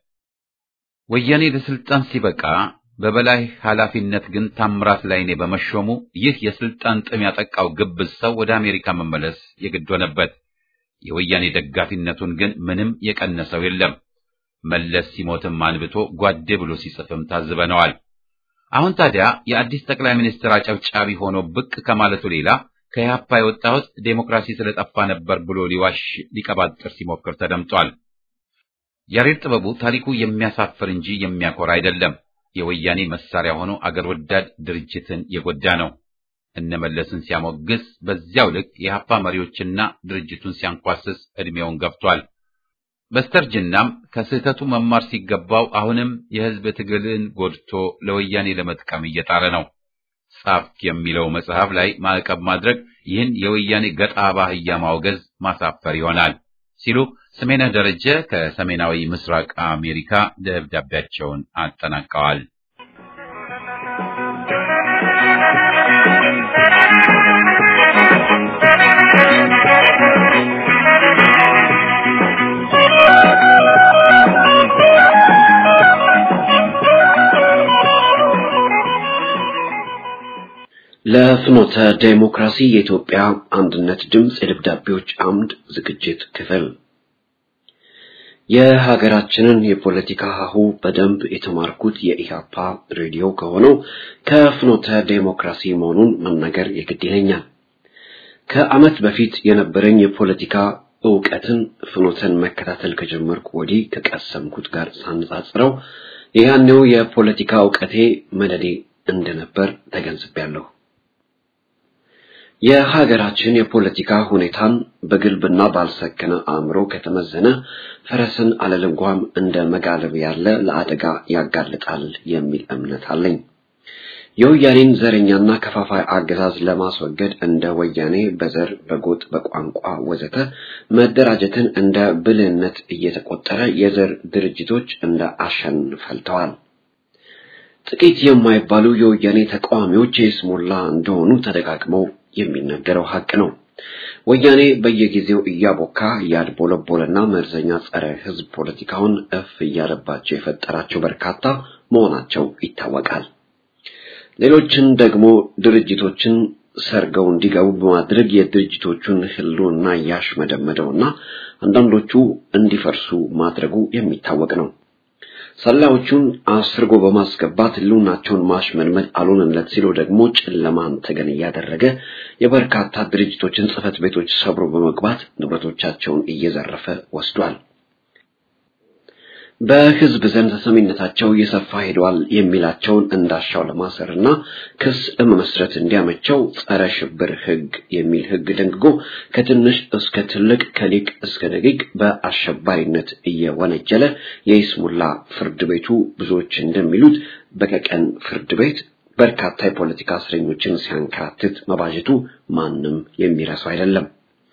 ወያኔ ለስልጣን ሲበቃ በበላይ ኃላፊነት ግን ታምራት ላይኔ በመሾሙ ይህ የስልጣን ጥም ያጠቃው ግብዝ ሰው ወደ አሜሪካ መመለስ የግድ ሆነበት። የወያኔ ደጋፊነቱን ግን ምንም የቀነሰው የለም። መለስ ሲሞትም አንብቶ ጓዴ ብሎ ሲጽፍም ታዝበነዋል። አሁን ታዲያ የአዲስ ጠቅላይ ሚኒስትር አጨብጫቢ ሆኖ ብቅ ከማለቱ ሌላ ከኢህአፓ የወጣሁት ዴሞክራሲ ስለጠፋ ነበር ብሎ ሊዋሽ ሊቀባጥር ሲሞክር ተደምጧል። ያሬድ ጥበቡ ታሪኩ የሚያሳፍር እንጂ የሚያኮራ አይደለም። የወያኔ መሳሪያ ሆኖ አገር ወዳድ ድርጅትን የጎዳ ነው። እነመለስን ሲያሞግስ በዚያው ልክ የኢህአፓ መሪዎችና ድርጅቱን ሲያንኳስስ ዕድሜውን ገፍቷል። በስተርጅናም ከስህተቱ መማር ሲገባው አሁንም የህዝብ ትግልን ጎድቶ ለወያኔ ለመጥቀም እየጣረ ነው። ጻፍክ የሚለው መጽሐፍ ላይ ማዕቀብ ማድረግ ይህን የወያኔ ገጣ ባህያ ማውገዝ ማሳፈር ይሆናል ሲሉ ስሜነህ ደረጀ ከሰሜናዊ ምስራቅ አሜሪካ ደብዳቤያቸውን አጠናቀዋል። ለፍኖተ ዴሞክራሲ የኢትዮጵያ አንድነት ድምፅ የደብዳቤዎች አምድ ዝግጅት ክፍል የሀገራችንን የፖለቲካ ሀሁ በደንብ የተማርኩት የኢህአፓ ሬዲዮ ከሆነው ከፍኖተ ዴሞክራሲ መሆኑን መናገር የግድ ይለኛል። ከዓመት በፊት የነበረኝ የፖለቲካ እውቀትን ፍኖተን መከታተል ከጀመርኩ ወዲህ ከቀሰምኩት ጋር ሳነጻጽረው የያኔው የፖለቲካ እውቀቴ መደዴ እንደነበር ተገንዝቤያለሁ። የሀገራችን የፖለቲካ ሁኔታን በግልብና ባልሰከነ አእምሮ ከተመዘነ ፈረስን አለልጓም እንደ መጋለብ ያለ ለአደጋ ያጋልጣል የሚል እምነት አለኝ። የወያኔን ዘረኛና ከፋፋይ አገዛዝ ለማስወገድ እንደ ወያኔ በዘር፣ በጎጥ፣ በቋንቋ ወዘተ መደራጀትን እንደ ብልህነት እየተቆጠረ የዘር ድርጅቶች እንደ አሸን ፈልተዋል። ጥቂት የማይባሉ የወያኔ ተቃዋሚዎች የስሙላ እንደሆኑ ተደጋግመው የሚነገረው ሀቅ ነው። ወያኔ በየጊዜው እያቦካ እያድቦለቦለና መርዘኛ ጸረ ሕዝብ ፖለቲካውን እፍ እያለባቸው የፈጠራቸው በርካታ መሆናቸው ይታወቃል። ሌሎችን ደግሞ ድርጅቶችን ሰርገው እንዲገቡ በማድረግ የድርጅቶቹን ህልውና እያሽመደመደውና አንዳንዶቹ እንዲፈርሱ ማድረጉ የሚታወቅ ነው። ሰላዮቹን አስርጎ በማስገባት ህልውናቸውን ማሽመድመድ አልሆነለት ሲሉ ደግሞ ጨለማን ተገን እያደረገ የበርካታ ድርጅቶችን ጽህፈት ቤቶች ሰብሮ በመግባት ንብረቶቻቸውን እየዘረፈ ወስዷል። በህዝብ ዘንድ ተሰሚነታቸው እየሰፋ ሄደዋል የሚላቸውን እንዳሻው ለማሰርና ክስ ለመመስረት እንዲያመቸው ጸረ ሽብር ህግ የሚል ህግ ደንግጎ ከትንሽ እስከ ትልቅ ከሊቅ እስከ ደቂቅ በአሸባሪነት እየወነጀለ የይስሙላ ፍርድ ቤቱ ብዙዎች እንደሚሉት በቀቀን ፍርድ ቤት በርካታ የፖለቲካ እስረኞችን ሲያንከራትት መባጀቱ ማንም የሚረሳው አይደለም።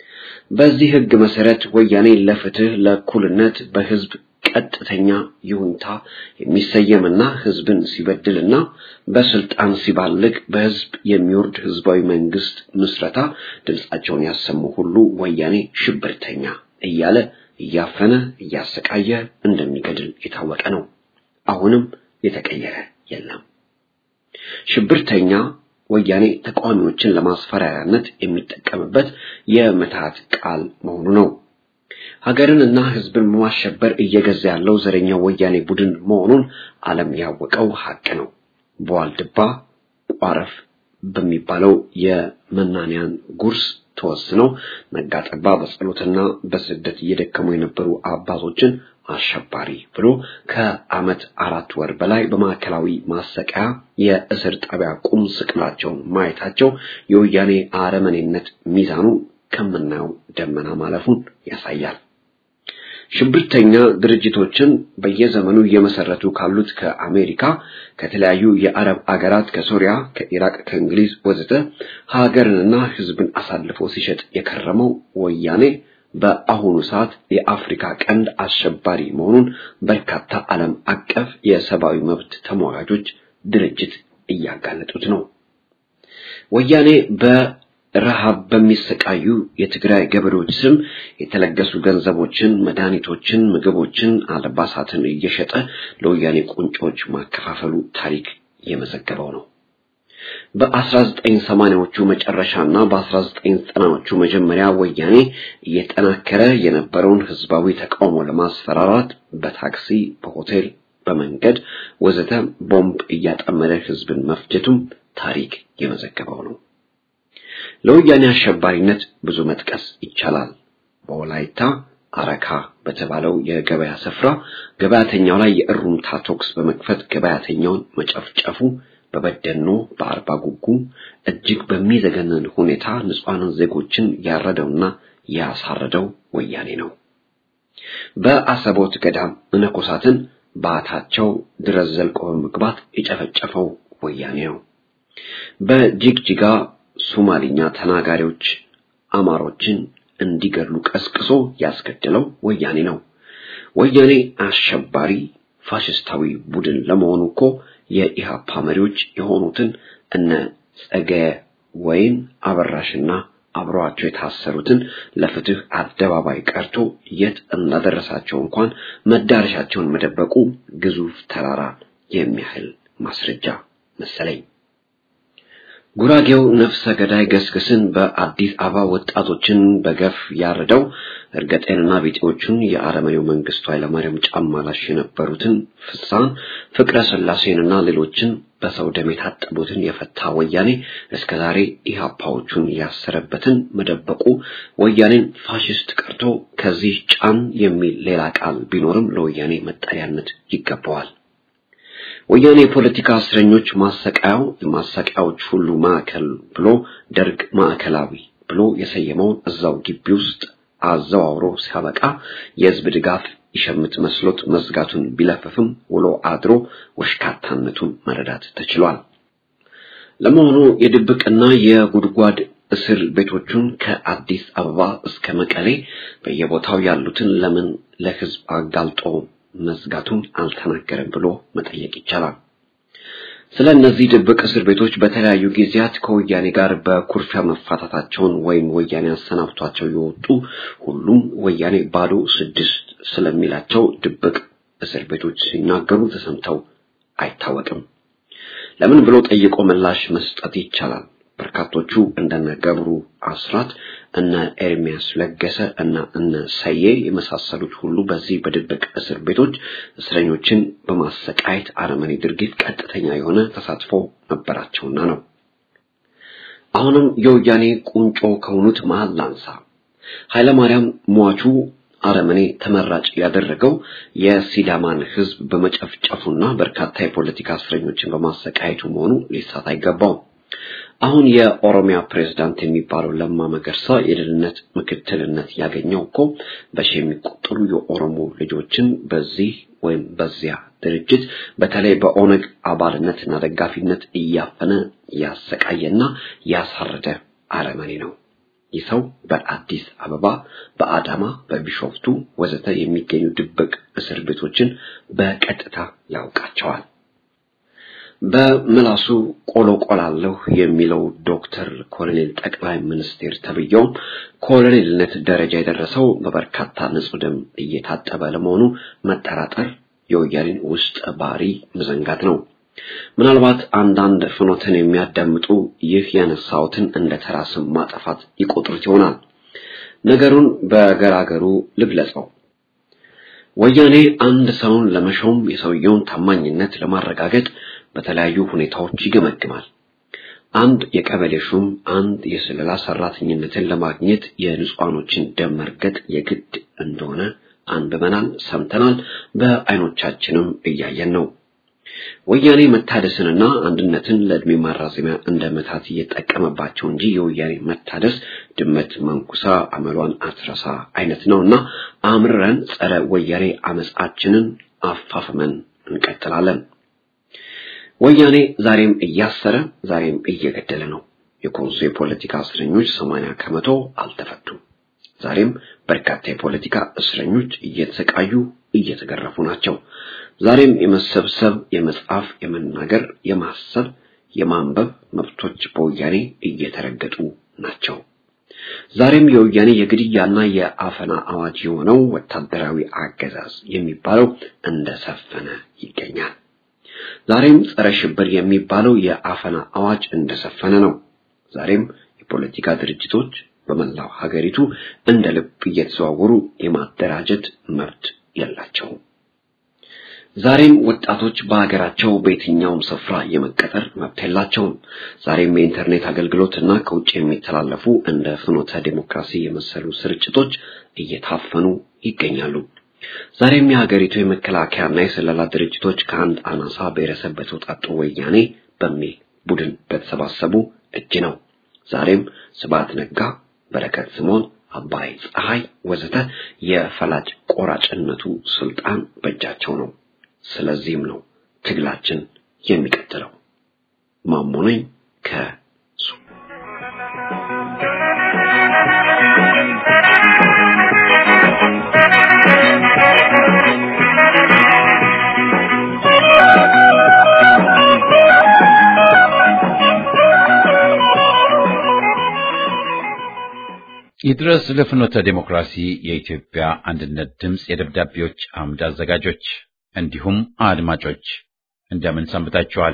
በዚህ ህግ መሰረት ወያኔ ለፍትህ፣ ለእኩልነት በህዝብ ቀጥተኛ ይሁንታ የሚሰየምና ህዝብን ሲበድልና በስልጣን ሲባልግ በህዝብ የሚወርድ ህዝባዊ መንግስት ምስረታ ድምፃቸውን ያሰሙ ሁሉ ወያኔ ሽብርተኛ እያለ እያፈነ እያሰቃየ እንደሚገድል የታወቀ ነው። አሁንም የተቀየረ የለም። ሽብርተኛ ወያኔ ተቃዋሚዎችን ለማስፈራሪያነት የሚጠቀምበት የምትሃት ቃል መሆኑ ነው። ሀገርንና ህዝብን በማሸበር እየገዛ ያለው ዘረኛው ወያኔ ቡድን መሆኑን ዓለም ያወቀው ሀቅ ነው። በዋልድባ ቋረፍ በሚባለው የመናንያን ጉርስ ተወስነው ነጋጠባ በጸሎትና በስደት እየደከሙ የነበሩ አባቶችን አሸባሪ ብሎ ከዓመት አራት ወር በላይ በማዕከላዊ ማሰቃያ የእስር ጣቢያ ቁም ስቅላቸውን ማየታቸው የወያኔ አረመኔነት ሚዛኑ ከምናየው ደመና ማለፉን ያሳያል። ሽብርተኛ ድርጅቶችን በየዘመኑ እየመሰረቱ ካሉት ከአሜሪካ፣ ከተለያዩ የአረብ አገራት፣ ከሶሪያ፣ ከኢራቅ፣ ከእንግሊዝ ወዘተ ሀገርንና ህዝብን አሳልፎ ሲሸጥ የከረመው ወያኔ በአሁኑ ሰዓት የአፍሪካ ቀንድ አሸባሪ መሆኑን በርካታ ዓለም አቀፍ የሰብአዊ መብት ተሟጋቾች ድርጅት እያጋለጡት ነው። ወያኔ በረሃብ በሚሰቃዩ የትግራይ ገበሬዎች ስም የተለገሱ ገንዘቦችን፣ መድኃኒቶችን፣ ምግቦችን፣ አልባሳትን እየሸጠ ለወያኔ ቁንጮች ማከፋፈሉ ታሪክ የመዘገበው ነው። በ1980ዎቹ መጨረሻና በ1990ዎቹ መጀመሪያ ወያኔ እየጠናከረ የነበረውን ህዝባዊ ተቃውሞ ለማስፈራራት በታክሲ፣ በሆቴል፣ በመንገድ ወዘተ ቦምብ እያጠመደ ህዝብን መፍጀቱም ታሪክ የመዘገበው ነው። ለወያኔ አሸባሪነት ብዙ መጥቀስ ይቻላል። በወላይታ አረካ በተባለው የገበያ ስፍራ ገበያተኛው ላይ የእሩምታ ተኩስ በመክፈት ገበያተኛውን መጨፍጨፉ በበደኖ በአርባ ጉጉ እጅግ በሚዘገነን ሁኔታ ንጹሐንን ዜጎችን ያረደውና ያሳረደው ወያኔ ነው። በአሰቦት ገዳም መነኮሳትን በአታቸው ድረስ ዘልቆ በመግባት የጨፈጨፈው ወያኔ ነው። በጅግጅጋ ሶማሊኛ ተናጋሪዎች አማሮችን እንዲገድሉ ቀስቅሶ ያስገደለው ወያኔ ነው። ወያኔ አሸባሪ ፋሽስታዊ ቡድን ለመሆኑ እኮ የኢሃፓ መሪዎች የሆኑትን እነ ጸገየ ወይን አበራሽና አብረዋቸው የታሰሩትን ለፍትህ አደባባይ ቀርቶ የት እንዳደረሳቸው እንኳን መዳረሻቸውን መደበቁ ግዙፍ ተራራ የሚያህል ማስረጃ መሰለኝ። ጉራጌው ነፍሰ ገዳይ ገስግስን በአዲስ አበባ ወጣቶችን በገፍ ያረደው እርገጤንና ቢጤዎቹን የአረመኔው መንግስቱ ኃይለማርያም ጫማ ላሽ የነበሩትን ፍሳን ፍቅረ ስላሴንና ሌሎችን በሰው ደም የታጠቡትን የፈታ ወያኔ እስከ ዛሬ ኢህአፓዎቹን ያሰረበትን መደበቁ ወያኔን ፋሽስት ቀርቶ ከዚህ ጫን የሚል ሌላ ቃል ቢኖርም ለወያኔ መጠሪያነት ይገባዋል። ወያኔ የፖለቲካ እስረኞች ማሰቃያው የማሰቃያዎች ሁሉ ማዕከል ብሎ ደርግ ማዕከላዊ ብሎ የሰየመውን እዛው ግቢ ውስጥ አዘዋውሮ ሲያበቃ የህዝብ ድጋፍ ይሸምት መስሎት መዝጋቱን ቢለፍፍም ውሎ አድሮ ወሽካታነቱን መረዳት ተችሏል። ለመሆኑ የድብቅና የጉድጓድ እስር ቤቶቹን ከአዲስ አበባ እስከ መቀሌ በየቦታው ያሉትን ለምን ለህዝብ አጋልጦ መዝጋቱን አልተናገረም ብሎ መጠየቅ ይቻላል። ስለ እነዚህ ድብቅ እስር ቤቶች በተለያዩ ጊዜያት ከወያኔ ጋር በኩርፊያ መፋታታቸውን ወይም ወያኔ አሰናብቷቸው የወጡ ሁሉም ወያኔ ባዶ ስድስት ስለሚላቸው ድብቅ እስር ቤቶች ሲናገሩ ተሰምተው አይታወቅም። ለምን ብሎ ጠይቆ ምላሽ መስጠት ይቻላል። በርካቶቹ እንደነ ገብሩ አስራት፣ እነ ኤርሚያስ ለገሰ እና እነ ሰዬ የመሳሰሉት ሁሉ በዚህ በድብቅ እስር ቤቶች እስረኞችን በማሰቃየት አረመኔ ድርጊት ቀጥተኛ የሆነ ተሳትፎ ነበራቸውና ነው። አሁንም የወያኔ ቁንጮ ከሆኑት መሃል ላንሳ። ኃይለማርያም ሟቹ አረመኔ ተመራጭ ያደረገው የሲዳማን ሕዝብ በመጨፍጨፉና በርካታ የፖለቲካ እስረኞችን በማሰቃየቱ መሆኑ ሊሳት አይገባውም። አሁን የኦሮሚያ ፕሬዝዳንት የሚባለው ለማ መገርሳ የደህንነት ምክትልነት ያገኘው እኮ በሺ የሚቆጠሩ የኦሮሞ ልጆችን በዚህ ወይም በዚያ ድርጅት በተለይ በኦነግ አባልነትና ደጋፊነት እያፈነ ያሰቃየና ያሳረደ አረመኔ ነው። ይህ ሰው በአዲስ አበባ፣ በአዳማ፣ በቢሾፍቱ ወዘተ የሚገኙ ድብቅ እስር ቤቶችን በቀጥታ ያውቃቸዋል። በምላሱ ቆሎ ቆላለሁ የሚለው ዶክተር ኮሎኔል ጠቅላይ ሚኒስቴር ተብዬውም ኮሎኔልነት ደረጃ የደረሰው በበርካታ ንጹህ ደም እየታጠበ ለመሆኑ መጠራጠር የወያኔን ውስጥ ባህሪ መዘንጋት ነው። ምናልባት አንዳንድ ፍኖትን የሚያዳምጡ ይህ ያነሳሁትን እንደ ተራ ስም ማጠፋት ይቆጥሩት ይሆናል። ነገሩን በገራገሩ ልግለጸው። ወያኔ አንድ ሰውን ለመሾም የሰውየውን ታማኝነት ለማረጋገጥ በተለያዩ ሁኔታዎች ይገመግማል። አንድ የቀበሌ ሹም አንድ የስለላ ሰራተኝነትን ለማግኘት የንጹሃኖችን ደም መርገጥ የግድ እንደሆነ አንብበናል፣ ሰምተናል፣ በአይኖቻችንም እያየን ነው። ወያኔ መታደስንና አንድነትን ለእድሜ ማራዘሚያ እንደ መታት እየጠቀመባቸው እንጂ የወያኔ መታደስ ድመት መንኩሳ አመሏን አትረሳ አይነት ነውና አምርረን ጸረ ወያኔ አመጻችንን አፋፍመን እንቀጥላለን። ወያኔ ዛሬም እያሰረ ዛሬም እየገደለ ነው። የኮንሶ የፖለቲካ እስረኞች ሰማንያ ከመቶ አልተፈቱም። ዛሬም በርካታ የፖለቲካ እስረኞች እየተሰቃዩ እየተገረፉ ናቸው። ዛሬም የመሰብሰብ፣ የመጻፍ፣ የመናገር፣ የማሰብ፣ የማንበብ መብቶች በወያኔ እየተረገጡ ናቸው። ዛሬም የወያኔ የግድያና የአፈና አዋጅ የሆነው ወታደራዊ አገዛዝ የሚባለው እንደሰፈነ ይገኛል። ዛሬም ጸረ ሽብር የሚባለው የአፈና አዋጅ እንደሰፈነ ነው። ዛሬም የፖለቲካ ድርጅቶች በመላው ሀገሪቱ እንደ ልብ እየተዘዋወሩ የማደራጀት መብት የላቸውም። ዛሬም ወጣቶች በሀገራቸው በየትኛውም ስፍራ የመቀጠር መብት የላቸውም። ዛሬም የኢንተርኔት አገልግሎትና ከውጭ የሚተላለፉ እንደ ፍኖተ ዴሞክራሲ የመሰሉ ስርጭቶች እየታፈኑ ይገኛሉ። ዛሬም የሀገሪቱ የመከላከያና የስለላ ድርጅቶች ከአንድ አናሳ ብሔረሰብ በተውጣጡ ወያኔ በሚል ቡድን በተሰባሰቡ እጅ ነው። ዛሬም ስብሐት ነጋ፣ በረከት ስምዖን፣ አባይ ፀሐይ ወዘተ የፈላጭ ቆራጭነቱ ስልጣን በእጃቸው ነው። ስለዚህም ነው ትግላችን የሚቀጥለው። ማሞ ነኝ ከሱ ይድረስ ለፍኖተ ዴሞክራሲ የኢትዮጵያ አንድነት ድምፅ የደብዳቤዎች አምድ አዘጋጆች እንዲሁም አድማጮች እንደምን ሰንብታችኋል?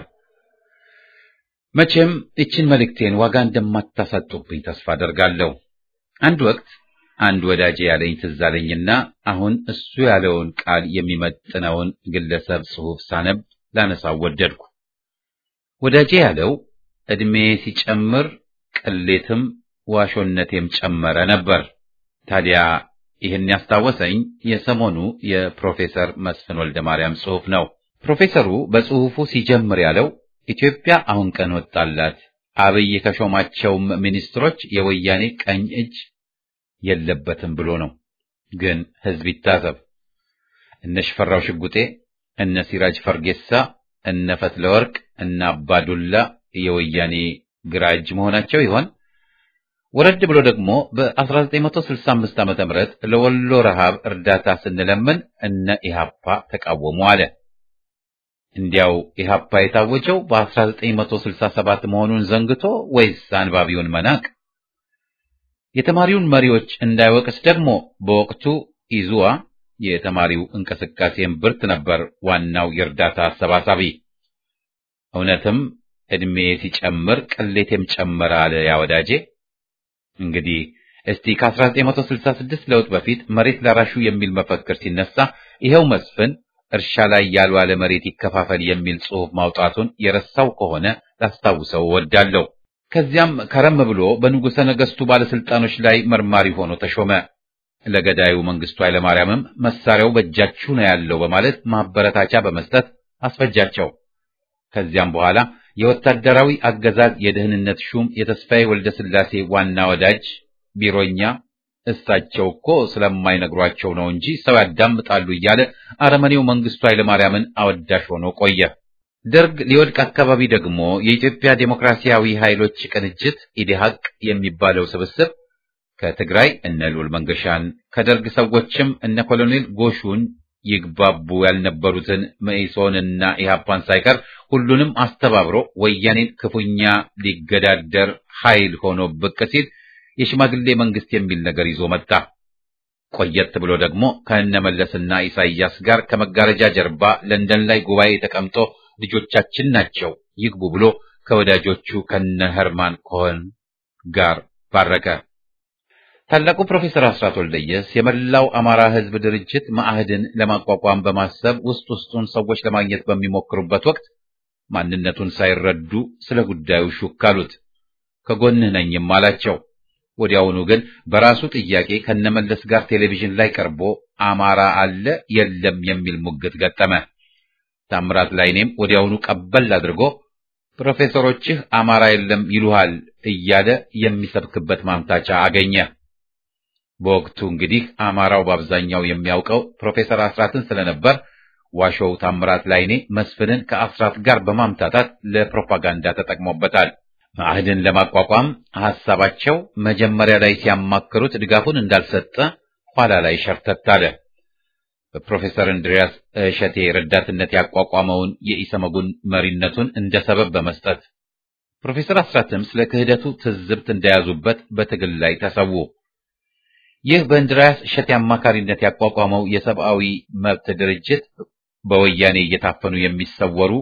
መቼም ይችን መልእክቴን ዋጋ እንደማታሳጡብኝ ተስፋ አደርጋለሁ። አንድ ወቅት አንድ ወዳጄ ያለኝ ትዝ አለኝና አሁን እሱ ያለውን ቃል የሚመጥነውን ግለሰብ ጽሑፍ ሳነብ ላነሳው ወደድኩ። ወዳጄ ያለው ዕድሜ ሲጨምር ቅሌትም ዋሾነቴም ጨመረ ነበር። ታዲያ ይህን ያስታወሰኝ የሰሞኑ የፕሮፌሰር መስፍን ወልደ ማርያም ጽሑፍ ነው። ፕሮፌሰሩ በጽሑፉ ሲጀምር ያለው ኢትዮጵያ አሁን ቀን ወጣላት፣ አብይ ከሾማቸውም ሚኒስትሮች የወያኔ ቀኝ እጅ የለበትም ብሎ ነው። ግን ሕዝብ ይታዘብ። እነ ሽፈራው ሽጉጤ፣ እነ ሲራጅ ፈርጌሳ፣ እነ ፈትለወርቅ፣ እነ አባዱላ የወያኔ ግራ እጅ መሆናቸው ይሆን? ወረድ ብሎ ደግሞ በ1965 ዓ.ም ለወሎ ረሃብ እርዳታ ስንለምን እነ ኢሃፓ ተቃወሙ አለ። እንዲያው ኢሃፓ የታወጀው በ1967 መሆኑን ዘንግቶ ወይስ አንባቢውን መናቅ? የተማሪውን መሪዎች እንዳይወቅስ ደግሞ በወቅቱ ኢዙዋ የተማሪው እንቅስቃሴን ብርት ነበር ዋናው የእርዳታ አሰባሳቢ። እውነትም ዕድሜ ሲጨምር ቅሌቴም ጨመረ አለ ያ ወዳጄ። እንግዲህ እስቲ ከ1966 ለውጥ በፊት መሬት ላራሹ የሚል መፈክር ሲነሳ ይኸው መስፍን እርሻ ላይ ያልዋለ መሬት ይከፋፈል የሚል ጽሑፍ ማውጣቱን የረሳው ከሆነ ላስታውሰው እወዳለሁ። ከዚያም ከረም ብሎ በንጉሠ ነገሥቱ ባለስልጣኖች ላይ መርማሪ ሆኖ ተሾመ። ለገዳዩ መንግስቱ ኃይለማርያምም መሳሪያው በእጃችሁ ነው ያለው በማለት ማበረታቻ በመስጠት አስፈጃቸው። ከዚያም በኋላ የወታደራዊ አገዛዝ የደህንነት ሹም የተስፋዬ ወልደ ስላሴ ዋና ወዳጅ ቢሮኛ እሳቸው እኮ ስለማይነግሯቸው ነው እንጂ ሰው ያዳምጣሉ እያለ አረመኔው መንግስቱ ኃይለማርያምን አወዳሽ ሆኖ ቆየ። ደርግ ሊወድቅ አካባቢ ደግሞ የኢትዮጵያ ዴሞክራሲያዊ ኃይሎች ቅንጅት ኢዴሃቅ የሚባለው ስብስብ ከትግራይ እነ ልዑል መንገሻን ከደርግ ሰዎችም እነ ኮሎኔል ጎሹን ይግባቡ ያልነበሩትን መኢሶንና ኢህአፓን ሳይቀር ሁሉንም አስተባብሮ ወያኔን ክፉኛ ሊገዳደር ኃይል ሆኖ ብቅ ሲል የሽማግሌ መንግስት የሚል ነገር ይዞ መጣ። ቆየት ብሎ ደግሞ ከእነመለስና ኢሳይያስ ጋር ከመጋረጃ ጀርባ ለንደን ላይ ጉባኤ ተቀምጦ ልጆቻችን ናቸው ይግቡ ብሎ ከወዳጆቹ ከነ ኸርማን ኮሆን ጋር ባረከ። ታላቁ ፕሮፌሰር አስራት ወልደየስ የመላው አማራ ሕዝብ ድርጅት ማዕህድን ለማቋቋም በማሰብ ውስጥ ውስጡን ሰዎች ለማግኘት በሚሞክሩበት ወቅት ማንነቱን ሳይረዱ ስለ ጉዳዩ ሹክ አሉት። ከጎንህ ነኝም አላቸው። ወዲያውኑ ግን በራሱ ጥያቄ ከነመለስ ጋር ቴሌቪዥን ላይ ቀርቦ አማራ አለ የለም የሚል ሙግት ገጠመ። ታምራት ላይኔም ወዲያውኑ ቀበል አድርጎ ፕሮፌሰሮችህ አማራ የለም ይሉሃል እያለ የሚሰብክበት ማምታቻ አገኘ። በወቅቱ እንግዲህ አማራው በአብዛኛው የሚያውቀው ፕሮፌሰር አስራትን ስለነበር ዋሾው ታምራት ላይኔ መስፍንን ከአስራት ጋር በማምታታት ለፕሮፓጋንዳ ተጠቅሞበታል። ማዕህድን ለማቋቋም ሐሳባቸው መጀመሪያ ላይ ሲያማክሩት ድጋፉን እንዳልሰጠ ኋላ ላይ ሸርተት አለ። በፕሮፌሰር እንድሪያስ እሸቴ ረዳትነት ያቋቋመውን የኢሰመጉን መሪነቱን እንደ ሰበብ በመስጠት ፕሮፌሰር አስራትም ስለ ክህደቱ ትዝብት እንደያዙበት በትግል ላይ ተሰዉ። ይህ በእንድሪያስ እሸቴ አማካሪነት ያቋቋመው የሰብአዊ መብት ድርጅት በወያኔ እየታፈኑ የሚሰወሩ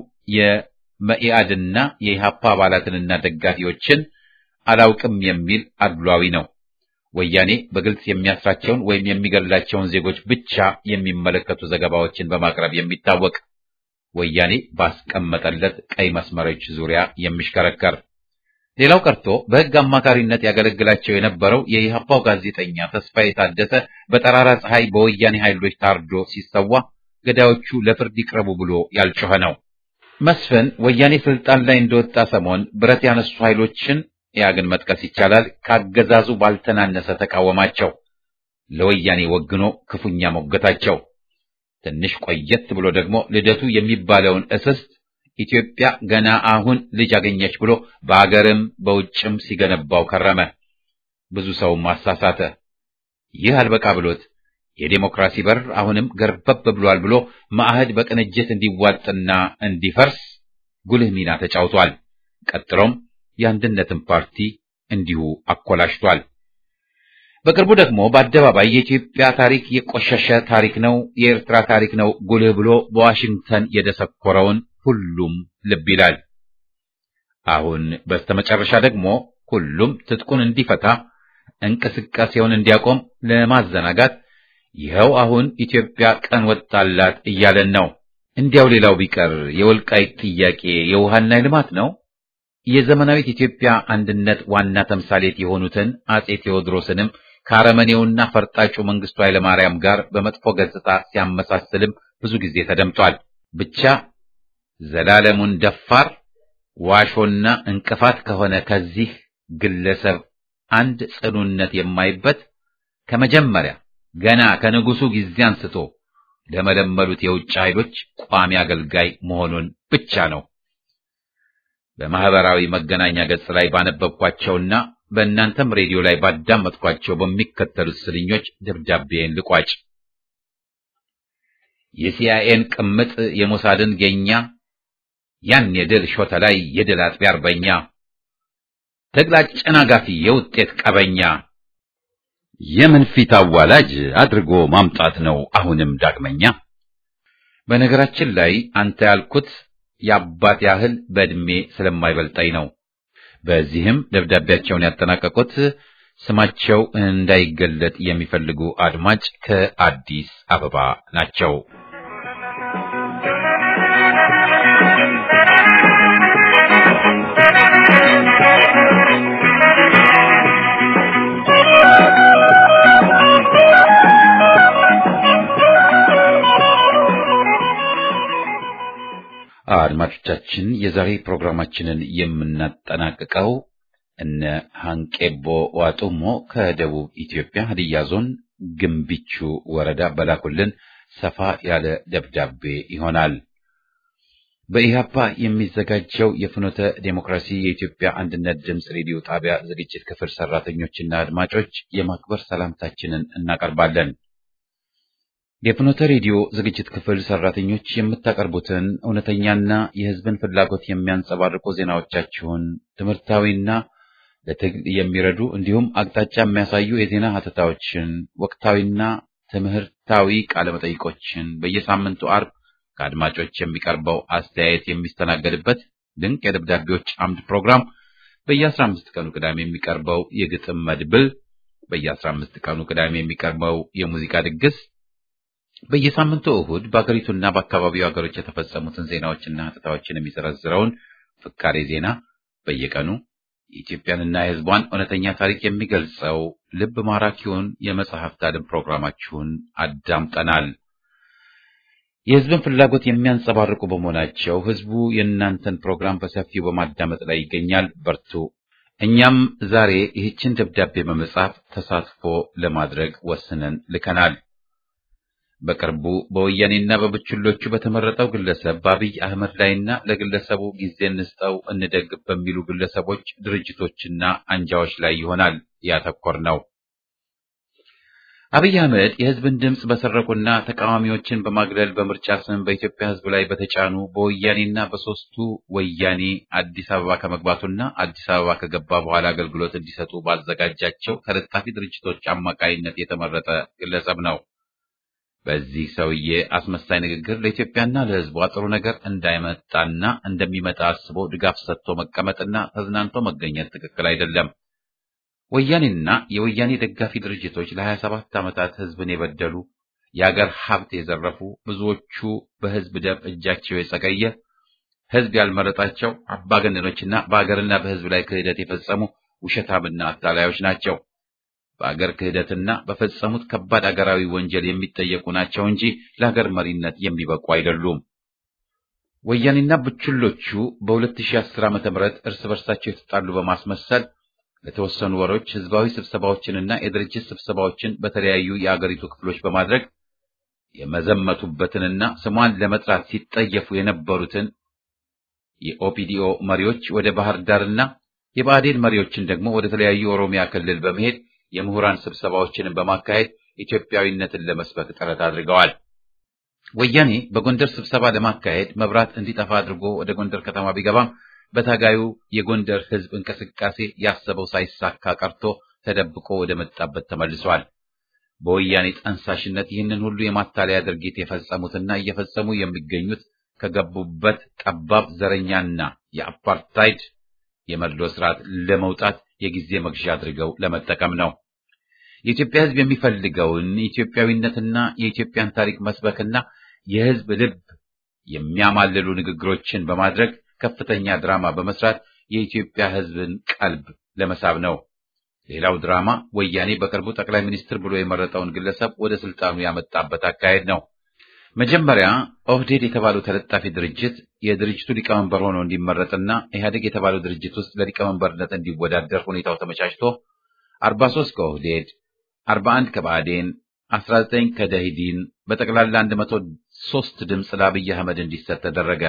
የመኢአድና የኢሃፓ አባላትንና ደጋፊዎችን አላውቅም የሚል አድሏዊ ነው። ወያኔ በግልጽ የሚያስራቸውን ወይም የሚገድላቸውን ዜጎች ብቻ የሚመለከቱ ዘገባዎችን በማቅረብ የሚታወቅ ወያኔ ባስቀመጠለት ቀይ መስመሮች ዙሪያ የሚሽከረከር ሌላው ቀርቶ በሕግ አማካሪነት ያገለግላቸው የነበረው የኢሃፓው ጋዜጠኛ ተስፋዬ ታደሰ በጠራራ ፀሐይ በወያኔ ኃይሎች ታርዶ ሲሰዋ ገዳዮቹ ለፍርድ ይቅረቡ ብሎ ያልጮኸ ነው። መስፍን ወያኔ ስልጣን ላይ እንደወጣ ሰሞን ብረት ያነሱ ኃይሎችን ያ ግን መጥቀስ ይቻላል ካገዛዙ ባልተናነሰ ተቃወማቸው። ለወያኔ ወግኖ ክፉኛ ሞገታቸው። ትንሽ ቆየት ብሎ ደግሞ ልደቱ የሚባለውን እስስት ኢትዮጵያ ገና አሁን ልጅ አገኘች ብሎ በአገርም በውጭም ሲገነባው ከረመ። ብዙ ሰውም አሳሳተ። ይህ አልበቃ ብሎት የዴሞክራሲ በር አሁንም ገርበብ ብሏል ብሎ ማዕህድ በቅንጅት እንዲዋጥና እንዲፈርስ ጉልህ ሚና ተጫውቷል። ቀጥሎም የአንድነትን ፓርቲ እንዲሁ አኮላሽቷል። በቅርቡ ደግሞ በአደባባይ የኢትዮጵያ ታሪክ የቆሸሸ ታሪክ ነው፣ የኤርትራ ታሪክ ነው ጉልህ ብሎ በዋሽንግተን የደሰኮረውን ሁሉም ልብ ይላል። አሁን በስተመጨረሻ ደግሞ ሁሉም ትጥቁን እንዲፈታ እንቅስቃሴውን እንዲያቆም ለማዘናጋት ይኸው አሁን ኢትዮጵያ ቀን ወጣላት እያለን ነው። እንዲያው ሌላው ቢቀር የወልቃይት ጥያቄ የውሃና የልማት ነው። የዘመናዊት ኢትዮጵያ አንድነት ዋና ተምሳሌት የሆኑትን አጼ ቴዎድሮስንም ከአረመኔውና ፈርጣጩ መንግስቱ ኃይለማርያም ጋር በመጥፎ ገጽታ ሲያመሳስልም ብዙ ጊዜ ተደምጧል። ብቻ ዘላለሙን ደፋር ዋሾና እንቅፋት ከሆነ ከዚህ ግለሰብ አንድ ጽኑነት የማይበት ከመጀመሪያ ገና ከንጉሱ ጊዜ አንስቶ ለመለመሉት የውጭ ኃይሎች ቋሚ አገልጋይ መሆኑን ብቻ ነው። በማህበራዊ መገናኛ ገጽ ላይ ባነበብኳቸውና በእናንተም ሬዲዮ ላይ ባዳመጥኳቸው በሚከተሉት ስልኞች ደብዳቤን ልቋጭ። የሲአይኤን ቅምጥ የሞሳድን ጌኛ ያን የድል ሾተ ላይ የድል አጥቢ አርበኛ ትግል አጨናጋፊ የውጤት ቀበኛ የምን ፊት አዋላጅ አድርጎ ማምጣት ነው አሁንም ዳግመኛ። በነገራችን ላይ አንተ ያልኩት የአባት ያህል በዕድሜ ስለማይበልጠኝ ነው። በዚህም ደብዳቤያቸውን ያጠናቀቁት ስማቸው እንዳይገለጥ የሚፈልጉ አድማጭ ከአዲስ አበባ ናቸው። አድማጮቻችን የዛሬ ፕሮግራማችንን የምናጠናቅቀው እነ ሃንቄቦ ዋጡሞ ከደቡብ ኢትዮጵያ ሀዲያ ዞን ግንቢቹ ወረዳ በላኩልን ሰፋ ያለ ደብዳቤ ይሆናል። በኢህአፓ የሚዘጋጀው የፍኖተ ዴሞክራሲ የኢትዮጵያ አንድነት ድምፅ ሬዲዮ ጣቢያ ዝግጅት ክፍል ሰራተኞችና አድማጮች የማክበር ሰላምታችንን እናቀርባለን። የፍኖተ ሬዲዮ ዝግጅት ክፍል ሰራተኞች የምታቀርቡትን እውነተኛና የሕዝብን ፍላጎት የሚያንጸባርቁ ዜናዎቻችሁን ትምህርታዊና ለትግል የሚረዱ እንዲሁም አቅጣጫ የሚያሳዩ የዜና ሀተታዎችን፣ ወቅታዊና ትምህርታዊ ቃለመጠይቆችን በየሳምንቱ አርብ ከአድማጮች የሚቀርበው አስተያየት የሚስተናገድበት ድንቅ የደብዳቤዎች አምድ ፕሮግራም በየአስራ አምስት ቀኑ ቅዳሜ የሚቀርበው የግጥም መድብል በየአስራ አምስት ቀኑ ቅዳሜ የሚቀርበው የሙዚቃ ድግስ በየሳምንቱ እሁድ በአገሪቱና በአካባቢው ሀገሮች የተፈጸሙትን ዜናዎችና ሀተታዎችን የሚዘረዝረውን ፍካሬ ዜና በየቀኑ የኢትዮጵያንና የሕዝቧን እውነተኛ ታሪክ የሚገልጸው ልብ ማራኪውን የመጽሐፍት አድን ፕሮግራማችሁን አዳምጠናል። የሕዝብን ፍላጎት የሚያንጸባርቁ በመሆናቸው ሕዝቡ የእናንተን ፕሮግራም በሰፊው በማዳመጥ ላይ ይገኛል። በርቱ። እኛም ዛሬ ይህችን ደብዳቤ በመጻፍ ተሳትፎ ለማድረግ ወስነን ልከናል። በቅርቡ በወያኔና በብችሎቹ በተመረጠው ግለሰብ በአብይ አህመድ ላይና ለግለሰቡ ጊዜ እንስጠው እንደግፍ በሚሉ ግለሰቦች፣ ድርጅቶችና አንጃዎች ላይ ይሆናል ያተኮር ነው። አብይ አህመድ የህዝብን ድምፅ በሰረቁና ተቃዋሚዎችን በማግለል በምርጫ ስም በኢትዮጵያ ህዝብ ላይ በተጫኑ በወያኔና በሶስቱ ወያኔ አዲስ አበባ ከመግባቱና አዲስ አበባ ከገባ በኋላ አገልግሎት እንዲሰጡ ባዘጋጃቸው ተለጣፊ ድርጅቶች አማካይነት የተመረጠ ግለሰብ ነው። በዚህ ሰውዬ አስመሳይ ንግግር ለኢትዮጵያና ለህዝቧ ጥሩ ነገር እንዳይመጣና እንደሚመጣ አስቦ ድጋፍ ሰጥቶ መቀመጥና ተዝናንቶ መገኘት ትክክል አይደለም። ወያኔና የወያኔ ደጋፊ ድርጅቶች ለሀያ ሰባት ዓመታት ህዝብን የበደሉ የአገር ሀብት የዘረፉ ብዙዎቹ በህዝብ ደም እጃቸው የጸቀየ ህዝብ ያልመረጣቸው አምባገነኖችና በአገርና በህዝብ ላይ ክህደት የፈጸሙ ውሸታምና አታላዮች ናቸው። በአገር ክህደትና በፈጸሙት ከባድ አገራዊ ወንጀል የሚጠየቁ ናቸው እንጂ ለሀገር መሪነት የሚበቁ አይደሉም። ወያኔና ብችሎቹ በ2010 ዓ.ም እርስ በርሳቸው የተጣሉ በማስመሰል ለተወሰኑ ወሮች ህዝባዊ ስብሰባዎችንና የድርጅት ስብሰባዎችን በተለያዩ የአገሪቱ ክፍሎች በማድረግ የመዘመቱበትንና ስሟን ለመጥራት ሲጠየፉ የነበሩትን የኦፒዲኦ መሪዎች ወደ ባህር ዳርና የብአዴን መሪዎችን ደግሞ ወደ ተለያዩ ኦሮሚያ ክልል በመሄድ የምሁራን ስብሰባዎችንን በማካሄድ ኢትዮጵያዊነትን ለመስበክ ጥረት አድርገዋል። ወያኔ በጎንደር ስብሰባ ለማካሄድ መብራት እንዲጠፋ አድርጎ ወደ ጎንደር ከተማ ቢገባም በታጋዩ የጎንደር ህዝብ እንቅስቃሴ ያሰበው ሳይሳካ ቀርቶ ተደብቆ ወደ መጣበት ተመልሷል። በወያኔ ጠንሳሽነት ይህንን ሁሉ የማታለያ ድርጊት የፈጸሙትና እየፈጸሙ የሚገኙት ከገቡበት ጠባብ ዘረኛና የአፓርታይድ የመድሎ ስርዓት ለመውጣት የጊዜ መግዣ አድርገው ለመጠቀም ነው። የኢትዮጵያ ህዝብ የሚፈልገውን ኢትዮጵያዊነትና የኢትዮጵያን ታሪክ መስበክና የህዝብ ልብ የሚያማልሉ ንግግሮችን በማድረግ ከፍተኛ ድራማ በመስራት የኢትዮጵያ ህዝብን ቀልብ ለመሳብ ነው። ሌላው ድራማ ወያኔ በቅርቡ ጠቅላይ ሚኒስትር ብሎ የመረጠውን ግለሰብ ወደ ስልጣኑ ያመጣበት አካሄድ ነው። መጀመሪያ ኦህዴድ የተባለው ተለጣፊ ድርጅት የድርጅቱ ሊቀመንበር ሆኖ እንዲመረጥና ኢህአዴግ የተባለው ድርጅት ውስጥ ለሊቀመንበርነት እንዲወዳደር ሁኔታው ተመቻችቶ 43 ከኦህዴድ፣ 41 ከባዕዴን፣ 19 ከደኢህዴን በጠቅላላ 103 ድምፅ ለአብይ አህመድ እንዲሰጥ ተደረገ።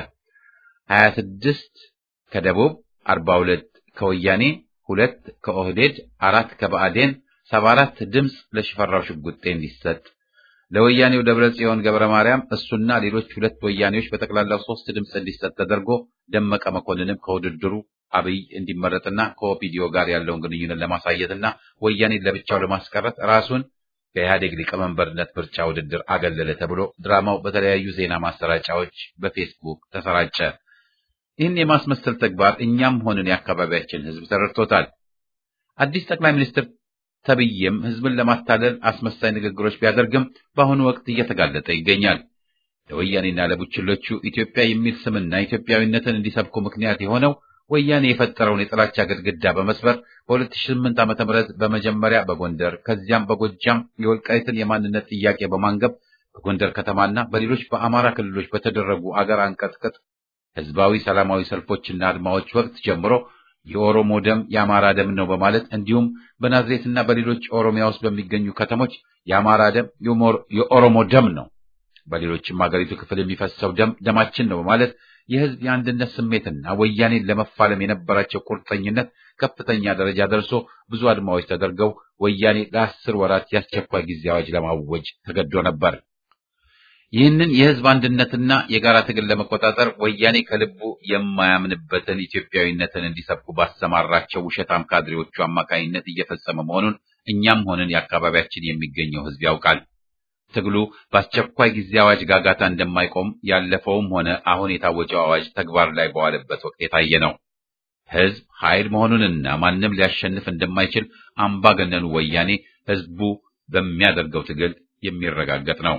26 ከደቡብ፣ 42 ከወያኔ፣ ሁለት ከኦህዴድ፣ አራት ከባዕዴን፣ 74 ድምፅ ለሽፈራው ሽጉጤ እንዲሰጥ ለወያኔው ደብረ ጽዮን ገብረ ማርያም እሱና ሌሎች ሁለት ወያኔዎች በጠቅላላው ሶስት ድምፅ እንዲሰጥ ተደርጎ ደመቀ መኮንንም ከውድድሩ አብይ እንዲመረጥና ከኦፒዲዮ ጋር ያለውን ግንኙነት ለማሳየትና ወያኔን ለብቻው ለማስቀረት ራሱን ከኢህአዴግ ሊቀመንበርነት ምርጫ ውድድር አገለለ ተብሎ ድራማው በተለያዩ ዜና ማሰራጫዎች በፌስቡክ ተሰራጨ። ይህን የማስመሰል ተግባር እኛም ሆንን የአካባቢያችን ህዝብ ተረድቶታል። አዲስ ጠቅላይ ሚኒስትር ተብዬም ህዝብን ለማታለል አስመሳይ ንግግሮች ቢያደርግም በአሁኑ ወቅት እየተጋለጠ ይገኛል። ለወያኔና ለቡችሎቹ ኢትዮጵያ የሚል ስምና ኢትዮጵያዊነትን እንዲሰብኩ ምክንያት የሆነው ወያኔ የፈጠረውን የጥላቻ ግድግዳ በመስበር በ2008 ዓ.ም በመጀመሪያ በጎንደር ከዚያም በጎጃም የወልቃይትን የማንነት ጥያቄ በማንገብ በጎንደር ከተማና በሌሎች በአማራ ክልሎች በተደረጉ አገር አንቀጥቅጥ ህዝባዊ ሰላማዊ ሰልፎችና አድማዎች ወቅት ጀምሮ የኦሮሞ ደም የአማራ ደም ነው በማለት እንዲሁም በናዝሬትና በሌሎች ኦሮሚያ ውስጥ በሚገኙ ከተሞች የአማራ ደም የኦሮሞ ደም ነው፣ በሌሎችም ሀገሪቱ ክፍል የሚፈሰው ደም ደማችን ነው በማለት የህዝብ የአንድነት ስሜትና ወያኔን ለመፋለም የነበራቸው ቁርጠኝነት ከፍተኛ ደረጃ ደርሶ ብዙ አድማዎች ተደርገው ወያኔ ለአስር ወራት የአስቸኳይ ጊዜ አዋጅ ለማወጅ ተገዶ ነበር። ይህንን የህዝብ አንድነትና የጋራ ትግል ለመቆጣጠር ወያኔ ከልቡ የማያምንበትን ኢትዮጵያዊነትን እንዲሰብኩ ባሰማራቸው ውሸታም ካድሬዎቹ አማካኝነት እየፈጸመ መሆኑን እኛም ሆንን የአካባቢያችን የሚገኘው ህዝብ ያውቃል። ትግሉ በአስቸኳይ ጊዜ አዋጅ ጋጋታ እንደማይቆም ያለፈውም ሆነ አሁን የታወጀው አዋጅ ተግባር ላይ በዋለበት ወቅት የታየ ነው። ህዝብ ኃይል መሆኑንና ማንም ሊያሸንፍ እንደማይችል አምባገነኑ ወያኔ ህዝቡ በሚያደርገው ትግል የሚረጋገጥ ነው።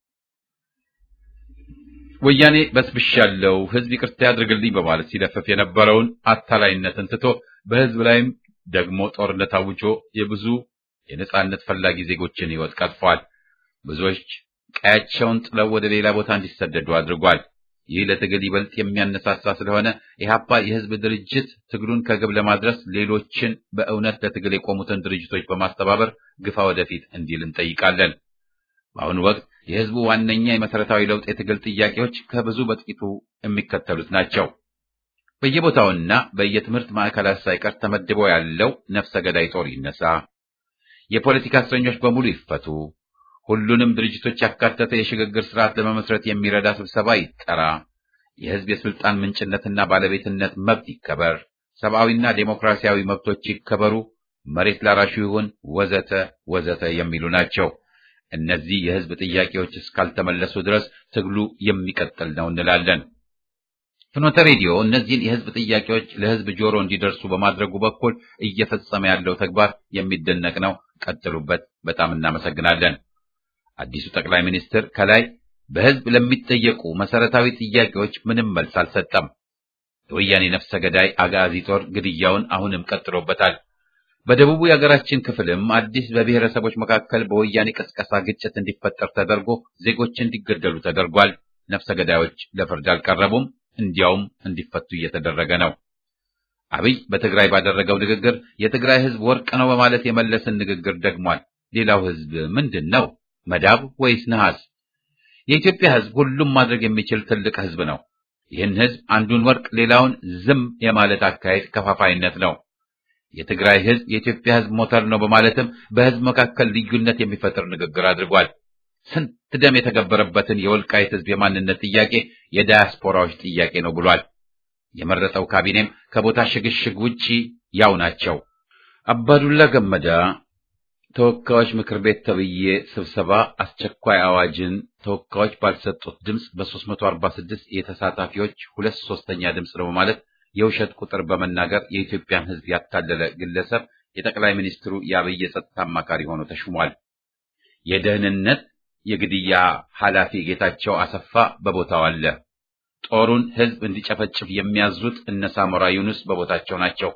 ወያኔ በስብሻለሁ ህዝብ ይቅርታ ያድርግልኝ በማለት ሲለፈፍ የነበረውን አታላይነትን ትቶ በህዝብ ላይም ደግሞ ጦርነት አውጆ የብዙ የነጻነት ፈላጊ ዜጎችን ህይወት ቀጥፏል። ብዙዎች ቀያቸውን ጥለው ወደ ሌላ ቦታ እንዲሰደዱ አድርጓል። ይህ ለትግል ይበልጥ የሚያነሳሳ ስለሆነ ኢህአፓ የህዝብ ድርጅት ትግሉን ከግብ ለማድረስ ሌሎችን በእውነት ለትግል የቆሙትን ድርጅቶች በማስተባበር ግፋ ወደፊት እንዲል እንጠይቃለን። በአሁኑ ወቅት የህዝቡ ዋነኛ የመሰረታዊ ለውጥ የትግል ጥያቄዎች ከብዙ በጥቂቱ የሚከተሉት ናቸው። በየቦታውና በየትምህርት ማዕከላት ሳይቀር ተመድቦ ያለው ነፍሰ ገዳይ ጦር ይነሳ፣ የፖለቲካ እስረኞች በሙሉ ይፈቱ፣ ሁሉንም ድርጅቶች ያካተተ የሽግግር ስርዓት ለመመስረት የሚረዳ ስብሰባ ይጠራ፣ የህዝብ የስልጣን ምንጭነትና ባለቤትነት መብት ይከበር፣ ሰብአዊና ዴሞክራሲያዊ መብቶች ይከበሩ፣ መሬት ላራሹ ይሁን፣ ወዘተ ወዘተ የሚሉ ናቸው። እነዚህ የህዝብ ጥያቄዎች እስካልተመለሱ ድረስ ትግሉ የሚቀጥል ነው እንላለን። ፍኖተ ሬዲዮ እነዚህን የህዝብ ጥያቄዎች ለህዝብ ጆሮ እንዲደርሱ በማድረጉ በኩል እየፈጸመ ያለው ተግባር የሚደነቅ ነው። ቀጥሉበት። በጣም እናመሰግናለን። አዲሱ ጠቅላይ ሚኒስትር ከላይ በህዝብ ለሚጠየቁ መሰረታዊ ጥያቄዎች ምንም መልስ አልሰጠም። የወያኔ ነፍሰ ገዳይ አጋዚ ጦር ግድያውን አሁንም ቀጥሎበታል። በደቡቡ የሀገራችን ክፍልም አዲስ በብሔረሰቦች መካከል በወያኔ ቅስቀሳ ግጭት እንዲፈጠር ተደርጎ ዜጎች እንዲገደሉ ተደርጓል። ነፍሰ ገዳዮች ለፍርድ አልቀረቡም፣ እንዲያውም እንዲፈቱ እየተደረገ ነው። አብይ በትግራይ ባደረገው ንግግር የትግራይ ህዝብ ወርቅ ነው በማለት የመለስን ንግግር ደግሟል። ሌላው ህዝብ ምንድን ነው? መዳብ ወይስ ነሐስ? የኢትዮጵያ ህዝብ ሁሉም ማድረግ የሚችል ትልቅ ህዝብ ነው። ይህን ህዝብ አንዱን ወርቅ ሌላውን ዝም የማለት አካሄድ ከፋፋይነት ነው። የትግራይ ህዝብ የኢትዮጵያ ህዝብ ሞተር ነው በማለትም በህዝብ መካከል ልዩነት የሚፈጥር ንግግር አድርጓል። ስንት ደም የተገበረበትን የወልቃይት ህዝብ የማንነት ጥያቄ የዳያስፖራዎች ጥያቄ ነው ብሏል። የመረጠው ካቢኔም ከቦታ ሽግሽግ ውጪ ያው ናቸው። አባዱላ ገመዳ ተወካዮች ምክር ቤት ተብዬ ስብሰባ አስቸኳይ አዋጅን ተወካዮች ባልሰጡት ድምፅ በ346 የተሳታፊዎች ሁለት ሶስተኛ ድምፅ ነው በማለት የውሸት ቁጥር በመናገር የኢትዮጵያን ህዝብ ያታለለ ግለሰብ የጠቅላይ ሚኒስትሩ የአብይ የጸጥታ አማካሪ ሆኖ ተሹሟል። የደህንነት የግድያ ኃላፊ ጌታቸው አሰፋ በቦታው አለ። ጦሩን ህዝብ እንዲጨፈጭፍ የሚያዙት እነ ሳሞራ ዩኑስ በቦታቸው ናቸው።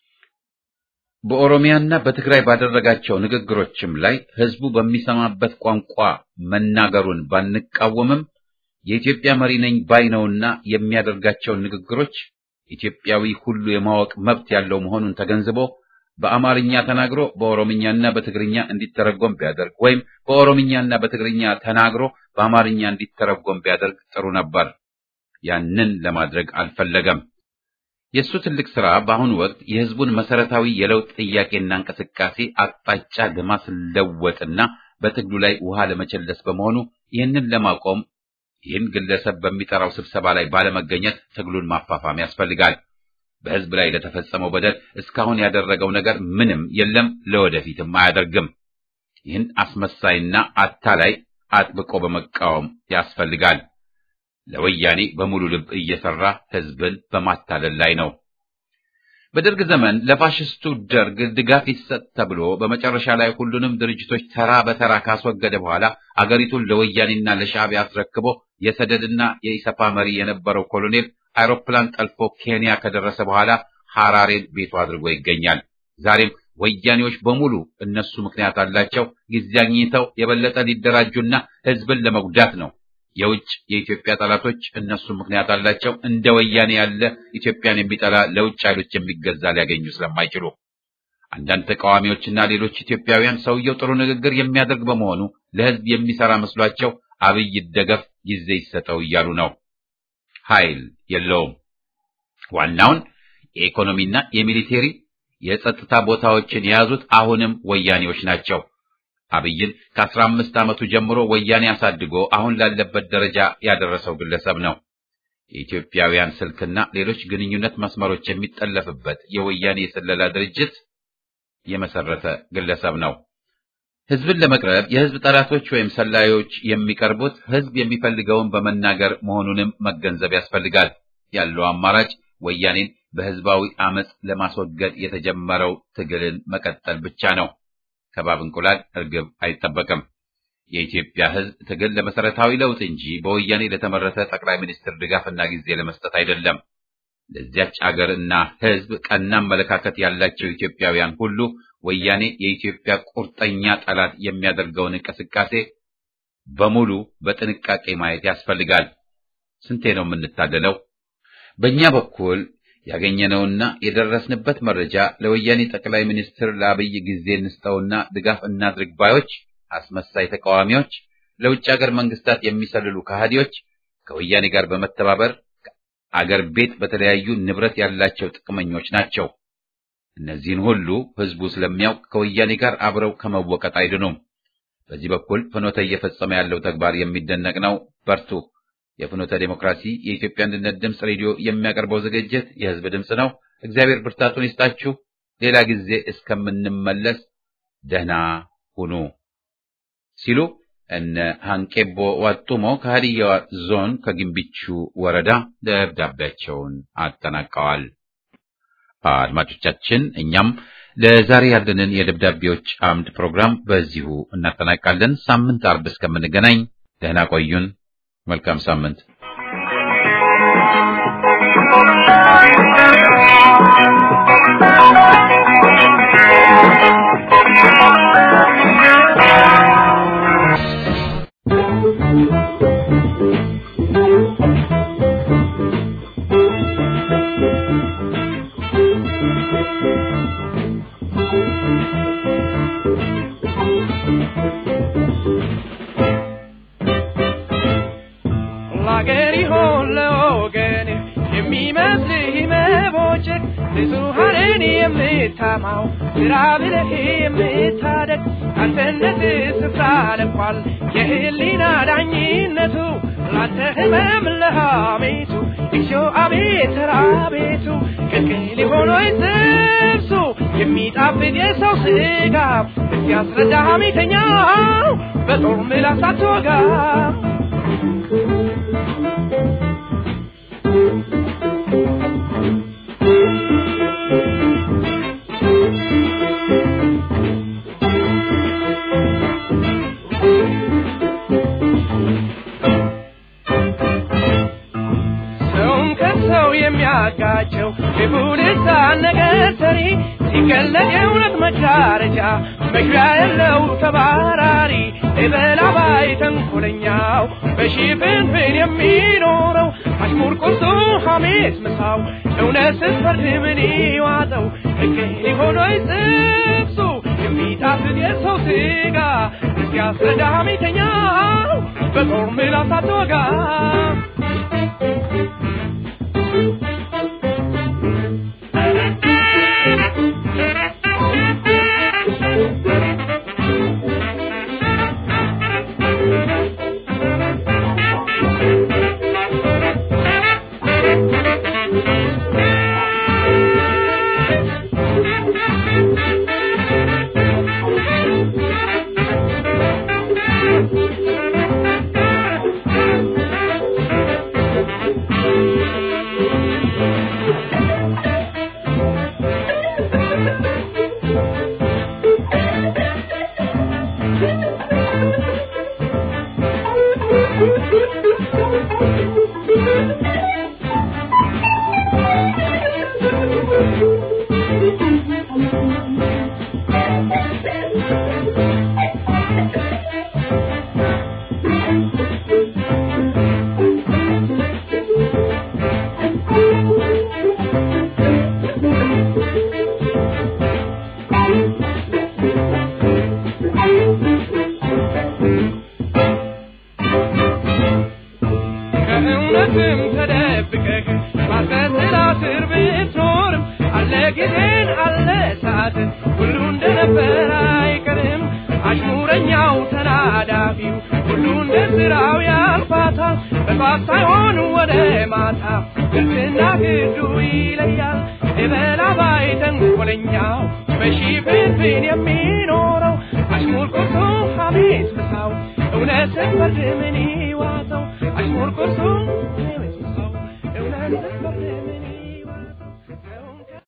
በኦሮሚያና በትግራይ ባደረጋቸው ንግግሮችም ላይ ህዝቡ በሚሰማበት ቋንቋ መናገሩን ባንቃወምም የኢትዮጵያ መሪ ነኝ ባይ ነውና የሚያደርጋቸውን ንግግሮች ኢትዮጵያዊ ሁሉ የማወቅ መብት ያለው መሆኑን ተገንዝቦ በአማርኛ ተናግሮ በኦሮምኛና በትግርኛ እንዲተረጎም ቢያደርግ ወይም በኦሮምኛና በትግርኛ ተናግሮ በአማርኛ እንዲተረጎም ቢያደርግ ጥሩ ነበር። ያንን ለማድረግ አልፈለገም። የእሱ ትልቅ ስራ በአሁኑ ወቅት የህዝቡን መሰረታዊ የለውጥ ጥያቄና እንቅስቃሴ አቅጣጫ ለማስለወጥና በትግሉ ላይ ውሃ ለመቸለስ በመሆኑ ይህንን ለማቆም ይህን ግለሰብ በሚጠራው ስብሰባ ላይ ባለመገኘት ትግሉን ማፋፋም ያስፈልጋል። በህዝብ ላይ ለተፈጸመው በደል እስካሁን ያደረገው ነገር ምንም የለም፣ ለወደፊትም አያደርግም። ይህን አስመሳይና አታላይ አጥብቆ በመቃወም ያስፈልጋል። ለወያኔ በሙሉ ልብ እየሰራ ህዝብን በማታለል ላይ ነው። በደርግ ዘመን ለፋሽስቱ ደርግ ድጋፍ ይሰጥ ተብሎ በመጨረሻ ላይ ሁሉንም ድርጅቶች ተራ በተራ ካስወገደ በኋላ አገሪቱን ለወያኔና ለሻዕቢያ አስረክቦ የሰደድና የኢሰፓ መሪ የነበረው ኮሎኔል አይሮፕላን ጠልፎ ኬንያ ከደረሰ በኋላ ሐራሬን ቤቱ አድርጎ ይገኛል። ዛሬም ወያኔዎች በሙሉ እነሱ ምክንያት አላቸው። ጊዜ አግኝተው የበለጠ ሊደራጁና ህዝብን ለመጉዳት ነው። የውጭ የኢትዮጵያ ጠላቶች እነሱ ምክንያት አላቸው። እንደ ወያኔ ያለ ኢትዮጵያን የሚጠላ ለውጭ ኃይሎች የሚገዛ ሊያገኙ ስለማይችሉ አንዳንድ ተቃዋሚዎችና ሌሎች ኢትዮጵያውያን ሰውየው ጥሩ ንግግር የሚያደርግ በመሆኑ ለህዝብ የሚሰራ መስሏቸው አብይ ይደገፍ ጊዜ ይሰጠው እያሉ ነው። ኃይል የለውም። ዋናውን የኢኮኖሚና የሚሊቴሪ የጸጥታ ቦታዎችን የያዙት አሁንም ወያኔዎች ናቸው። አብይን ከአስራ አምስት ዓመቱ ጀምሮ ወያኔ አሳድጎ አሁን ላለበት ደረጃ ያደረሰው ግለሰብ ነው። የኢትዮጵያውያን ስልክና ሌሎች ግንኙነት መስመሮች የሚጠለፍበት የወያኔ የስለላ ድርጅት የመሰረተ ግለሰብ ነው። ህዝብን ለመቅረብ የህዝብ ጠላቶች ወይም ሰላዮች የሚቀርቡት ህዝብ የሚፈልገውን በመናገር መሆኑንም መገንዘብ ያስፈልጋል። ያለው አማራጭ ወያኔን በህዝባዊ አመጽ ለማስወገድ የተጀመረው ትግልን መቀጠል ብቻ ነው። ከባብ እንቁላል እርግብ አይጠበቅም። የኢትዮጵያ ህዝብ ትግል ለመሰረታዊ ለውጥ እንጂ በወያኔ ለተመረተ ጠቅላይ ሚኒስትር ድጋፍና ጊዜ ለመስጠት አይደለም። ለዚያች አገር እና ህዝብ ቀና አመለካከት ያላቸው ኢትዮጵያውያን ሁሉ ወያኔ የኢትዮጵያ ቁርጠኛ ጠላት የሚያደርገውን እንቅስቃሴ በሙሉ በጥንቃቄ ማየት ያስፈልጋል። ስንቴ ነው የምንታደለው? በእኛ በኩል ያገኘነውና የደረስንበት መረጃ ለወያኔ ጠቅላይ ሚኒስትር ለአብይ ጊዜ እንስጠውና ድጋፍ እናድርግ ባዮች አስመሳይ ተቃዋሚዎች፣ ለውጭ ሀገር መንግስታት የሚሰልሉ ከሃዲዎች ከወያኔ ጋር በመተባበር አገር ቤት በተለያዩ ንብረት ያላቸው ጥቅመኞች ናቸው። እነዚህን ሁሉ ህዝቡ ስለሚያውቅ ከወያኔ ጋር አብረው ከመወቀጥ አይድኑም። በዚህ በኩል ፍኖተ እየፈጸመ ያለው ተግባር የሚደነቅ ነው። በርቱ። የፍኖተ ዴሞክራሲ የኢትዮጵያ አንድነት ድምፅ ሬዲዮ የሚያቀርበው ዝግጅት የህዝብ ድምፅ ነው። እግዚአብሔር ብርታቱን ይስጣችሁ። ሌላ ጊዜ እስከምንመለስ ደህና ሁኑ ሲሉ እነ ሃንቄቦ ዋጡሞ ከሀዲያ ዞን ከግንቢቹ ወረዳ ደብዳቤያቸውን አጠናቀዋል። አድማጮቻችን፣ እኛም ለዛሬ ያለንን የደብዳቤዎች አምድ ፕሮግራም በዚሁ እናጠናቃለን። ሳምንት አርብ እስከምንገናኝ ደህና ቆዩን። መልካም ሳምንት። ለአገር ይሆን ለወገን የሚመስልህ መቦጨቅ ብዙሃንን የምታማው ስራ ብለህ የምታደግ አንተነት ስፍራ ለቋል የህሊና ዳኝነቱ ላንተ ህመም ለሐሜቱ እግዚኦ አቤት ራቤቱ ቅልቅል ሆኖ ጥብሱ የሚጣፍጥ የሰው ስጋ እስኪያስረዳ ሐሜተኛው በጦር ምላስ አትወጋ ሰውን ከሰው የሚያጋጨው የቡድሳ ነገር ሰሪ ሲገለጥ የእውነት መዳረጃ መግቢያ የለው ተባራሪ የበላባይ ተንኮለኛው በሽፍንፍን የሚኖረው አሽሙር ቁርሱ ሐሜት ምሳው እውነት ስትፈርድ ምን ይዋጠው ሕግ ሆኖ ጥብሱ የሚጣፍጥ የሰው ስጋ እስኪያስረዳ ሐሜተኛው በጦር ምላስ አትወጋ ዘረኛው ተናዳፊው ሁሉ እንደ ስራው ያልፋታል በጧት ሳይሆን ወደ ማታ ግልጽና ግዱ ይለያል የበላባይ ተንኮለኛው በሺፍንፍን የሚኖረው አሽሙር ቁርሱ ሐሜት ምሳው እውነትን ፈርድ ምን ይዋጠው አሽሙር ቁርሱ